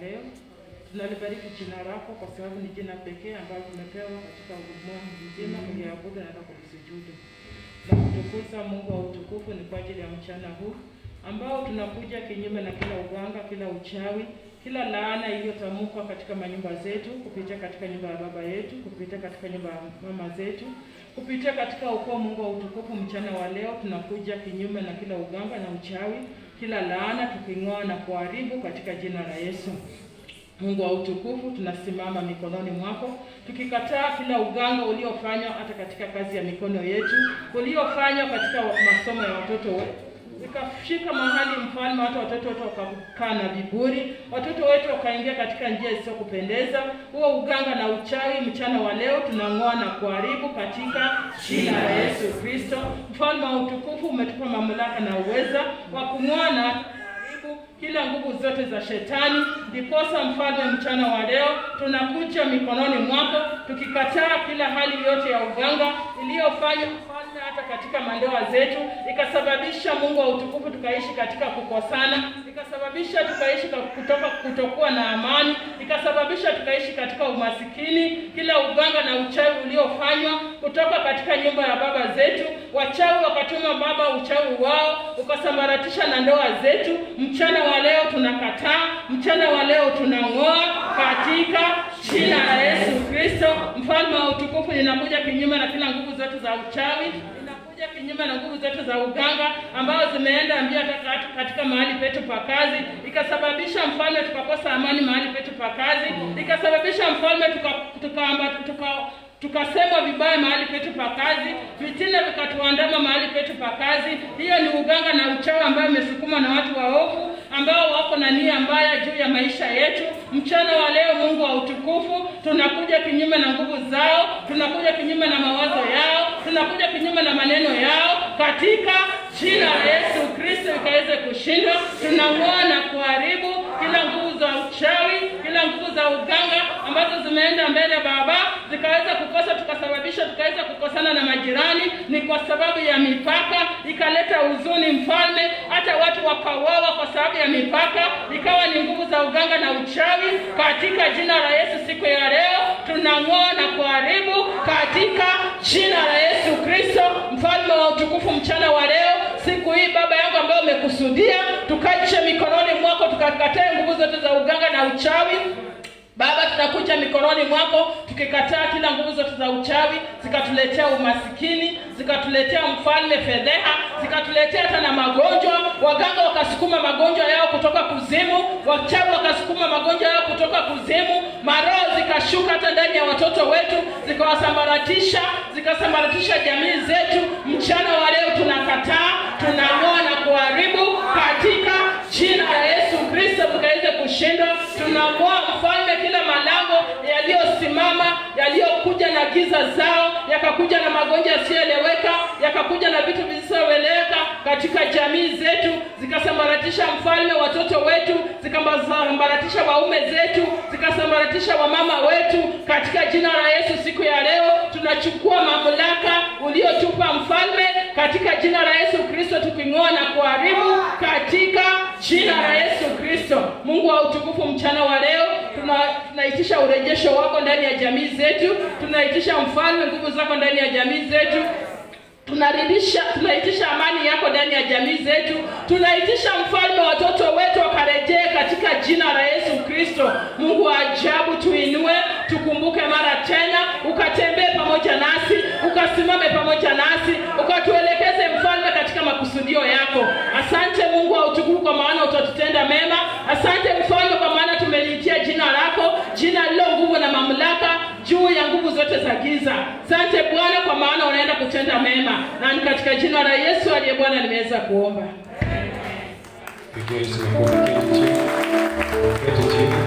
leo. Tunalibariki jina lako kwa sababu ni jina pekee ambalo tumepewa katika ulimwengu mzima kuliabudu na hata kulisujudu. Na kutukuza Mungu wa utukufu ni kwa ajili ya mchana huu ambao tunakuja kinyume na kila uganga, kila uchawi, kila laana iliyotamkwa katika manyumba zetu, kupitia katika nyumba ya baba yetu, kupitia katika nyumba ya mama zetu, kupitia katika ukoo Mungu wa utukufu. Mchana wa leo tunakuja kinyume na kila uganga na uchawi, kila laana, tuking'oa na kuharibu katika jina la Yesu. Mungu wa utukufu, tunasimama mikononi mwako tukikataa kila uganga uliofanywa hata katika kazi ya mikono yetu, uliofanywa katika masomo ya watoto wetu ikafika mahali mfalme, hata watoto wetu wakakaa na viburi, watoto wetu wakaingia katika njia isiyokupendeza. Huo uganga na uchawi, mchana wa leo tunang'oa na kuharibu katika jina la Yesu Kristo. Mfalme wa utukufu, umetupa mamlaka na uweza wa kung'oa na kuharibu kila nguvu zote za shetani. Ndiposa mfalme, mchana wa leo tunakuja mikononi mwako tukikataa kila hali yote ya uganga iliyofanywa mfalme, hata katika mandoa zetu, ikasababisha Mungu wa utukufu tukaishi katika kukosana, ikasababisha tukaishi ka- kutoka kutokuwa na amani, ikasababisha tukaishi katika umasikini. Kila uganga na uchawi uliofanywa kutoka katika nyumba ya baba zetu, wachawi wakatuma baba uchawi wao ukasambaratisha na ndoa zetu. Mchana wa leo tunakataa, mchana wa leo tunang'oa katika jina la Yesu Kristo. Mfalme wa utukufu, ninakuja kinyume na kila nguvu zote za uchawi ninakuja kinyume na nguvu zote za uganga ambazo zimeenda mbio hata katika mahali petu pa kazi, ikasababisha mfalme tukakosa amani mahali petu pa kazi, ikasababisha mfalme tuka, tuka, tuka tukasema vibaya mahali petu pa kazi, vitina vikatuandama mahali petu pa kazi. Hiyo ni uganga na uchawi ambayo imesukumwa na watu waovu ambao wako na nia mbaya juu ya maisha yetu. Mchana wa leo, Mungu wa utukufu, tunakuja kinyume na nguvu zao, tunakuja kinyume na mawazo yao, tunakuja kinyume na maneno yao katika jina la Yesu Kristo ikaweze kushindwa. Tunang'oa na kuharibu kila nguvu za uchawi, kila nguvu za uganga ambazo zimeenda mbele Baba, zikaweza kukosa, tukasababisha tukaweza kukosana na majirani, ni kwa sababu ya mipaka, ikaleta huzuni Mfalme, hata watu wakauawa kwa sababu ya mipaka, ikawa ni nguvu za uganga na uchawi. Katika jina la Yesu, siku ya leo tunang'oa na kuharibu katika jina la Yesu Kristo, mfalme wa utukufu. Mchana wa leo, siku hii Baba yangu ambayo umekusudia, tukaishe mikononi mwako, tukakatae nguvu zote za uganga na uchawi Baba, tunakuja mikononi mwako tukikataa kila nguvu zote za uchawi, zikatuletea umasikini, zikatuletea mfalme fedheha, zikatuletea hata na magonjwa. Waganga wakasukuma magonjwa yao kutoka kuzimu, wachawi wakasukuma magonjwa yao kutoka kuzimu, maroho zikashuka hata ndani ya watoto wetu, zikawasambaratisha, zikasambaratisha jamii zetu. Mchana wa leo tunakataa, tunang'oa na kuharibu katika jina la Yesu Kristo, tukaweze kushindwa. Tunang'oa mfalme kila malango yaliyosimama yaliyokuja na giza zao, yakakuja na magonjwa yasiyoeleweka, yakakuja na vitu visivyoeleweka katika jamii zetu, zikasambaratisha mfalme watoto wetu, zikasambaratisha waume zetu, zikasambaratisha wamama wetu. Katika jina la Yesu, siku ya leo tunachukua mamlaka uliotupa mfalme, katika jina la Yesu Kristo, tuking'oa na kuharibu katika jina la Yesu Kristo. Mungu wa utukufu, mchana wa leo tuna, tunaitisha urejesho wako ndani ya jamii zetu, tunaitisha mfalme nguvu zako ndani ya jamii zetu tunaridisha tunaitisha amani yako ndani ya jamii zetu, tunaitisha mfalme, watoto wetu wakarejee katika jina la Yesu Kristo. Mungu wa ajabu, tuinue, tukumbuke mara tena, ukatembee pamoja nasi, ukasimame pamoja nasi, ukatuelekeze mfalme katika makusudio yako. Asante Mungu wa utukufu, kwa maana utatutenda mema. Asante mfalme, kwa maana tumeliitia jina lako, jina lilo nguvu na mamlaka juu ya nguvu zote za giza. Asante Bwana, kwa maana unaenda kutenda mema, na ni katika jina la Yesu aliye Bwana nimeweza kuomba. Pigia Yesu makofi. Keti chini. Keti chini.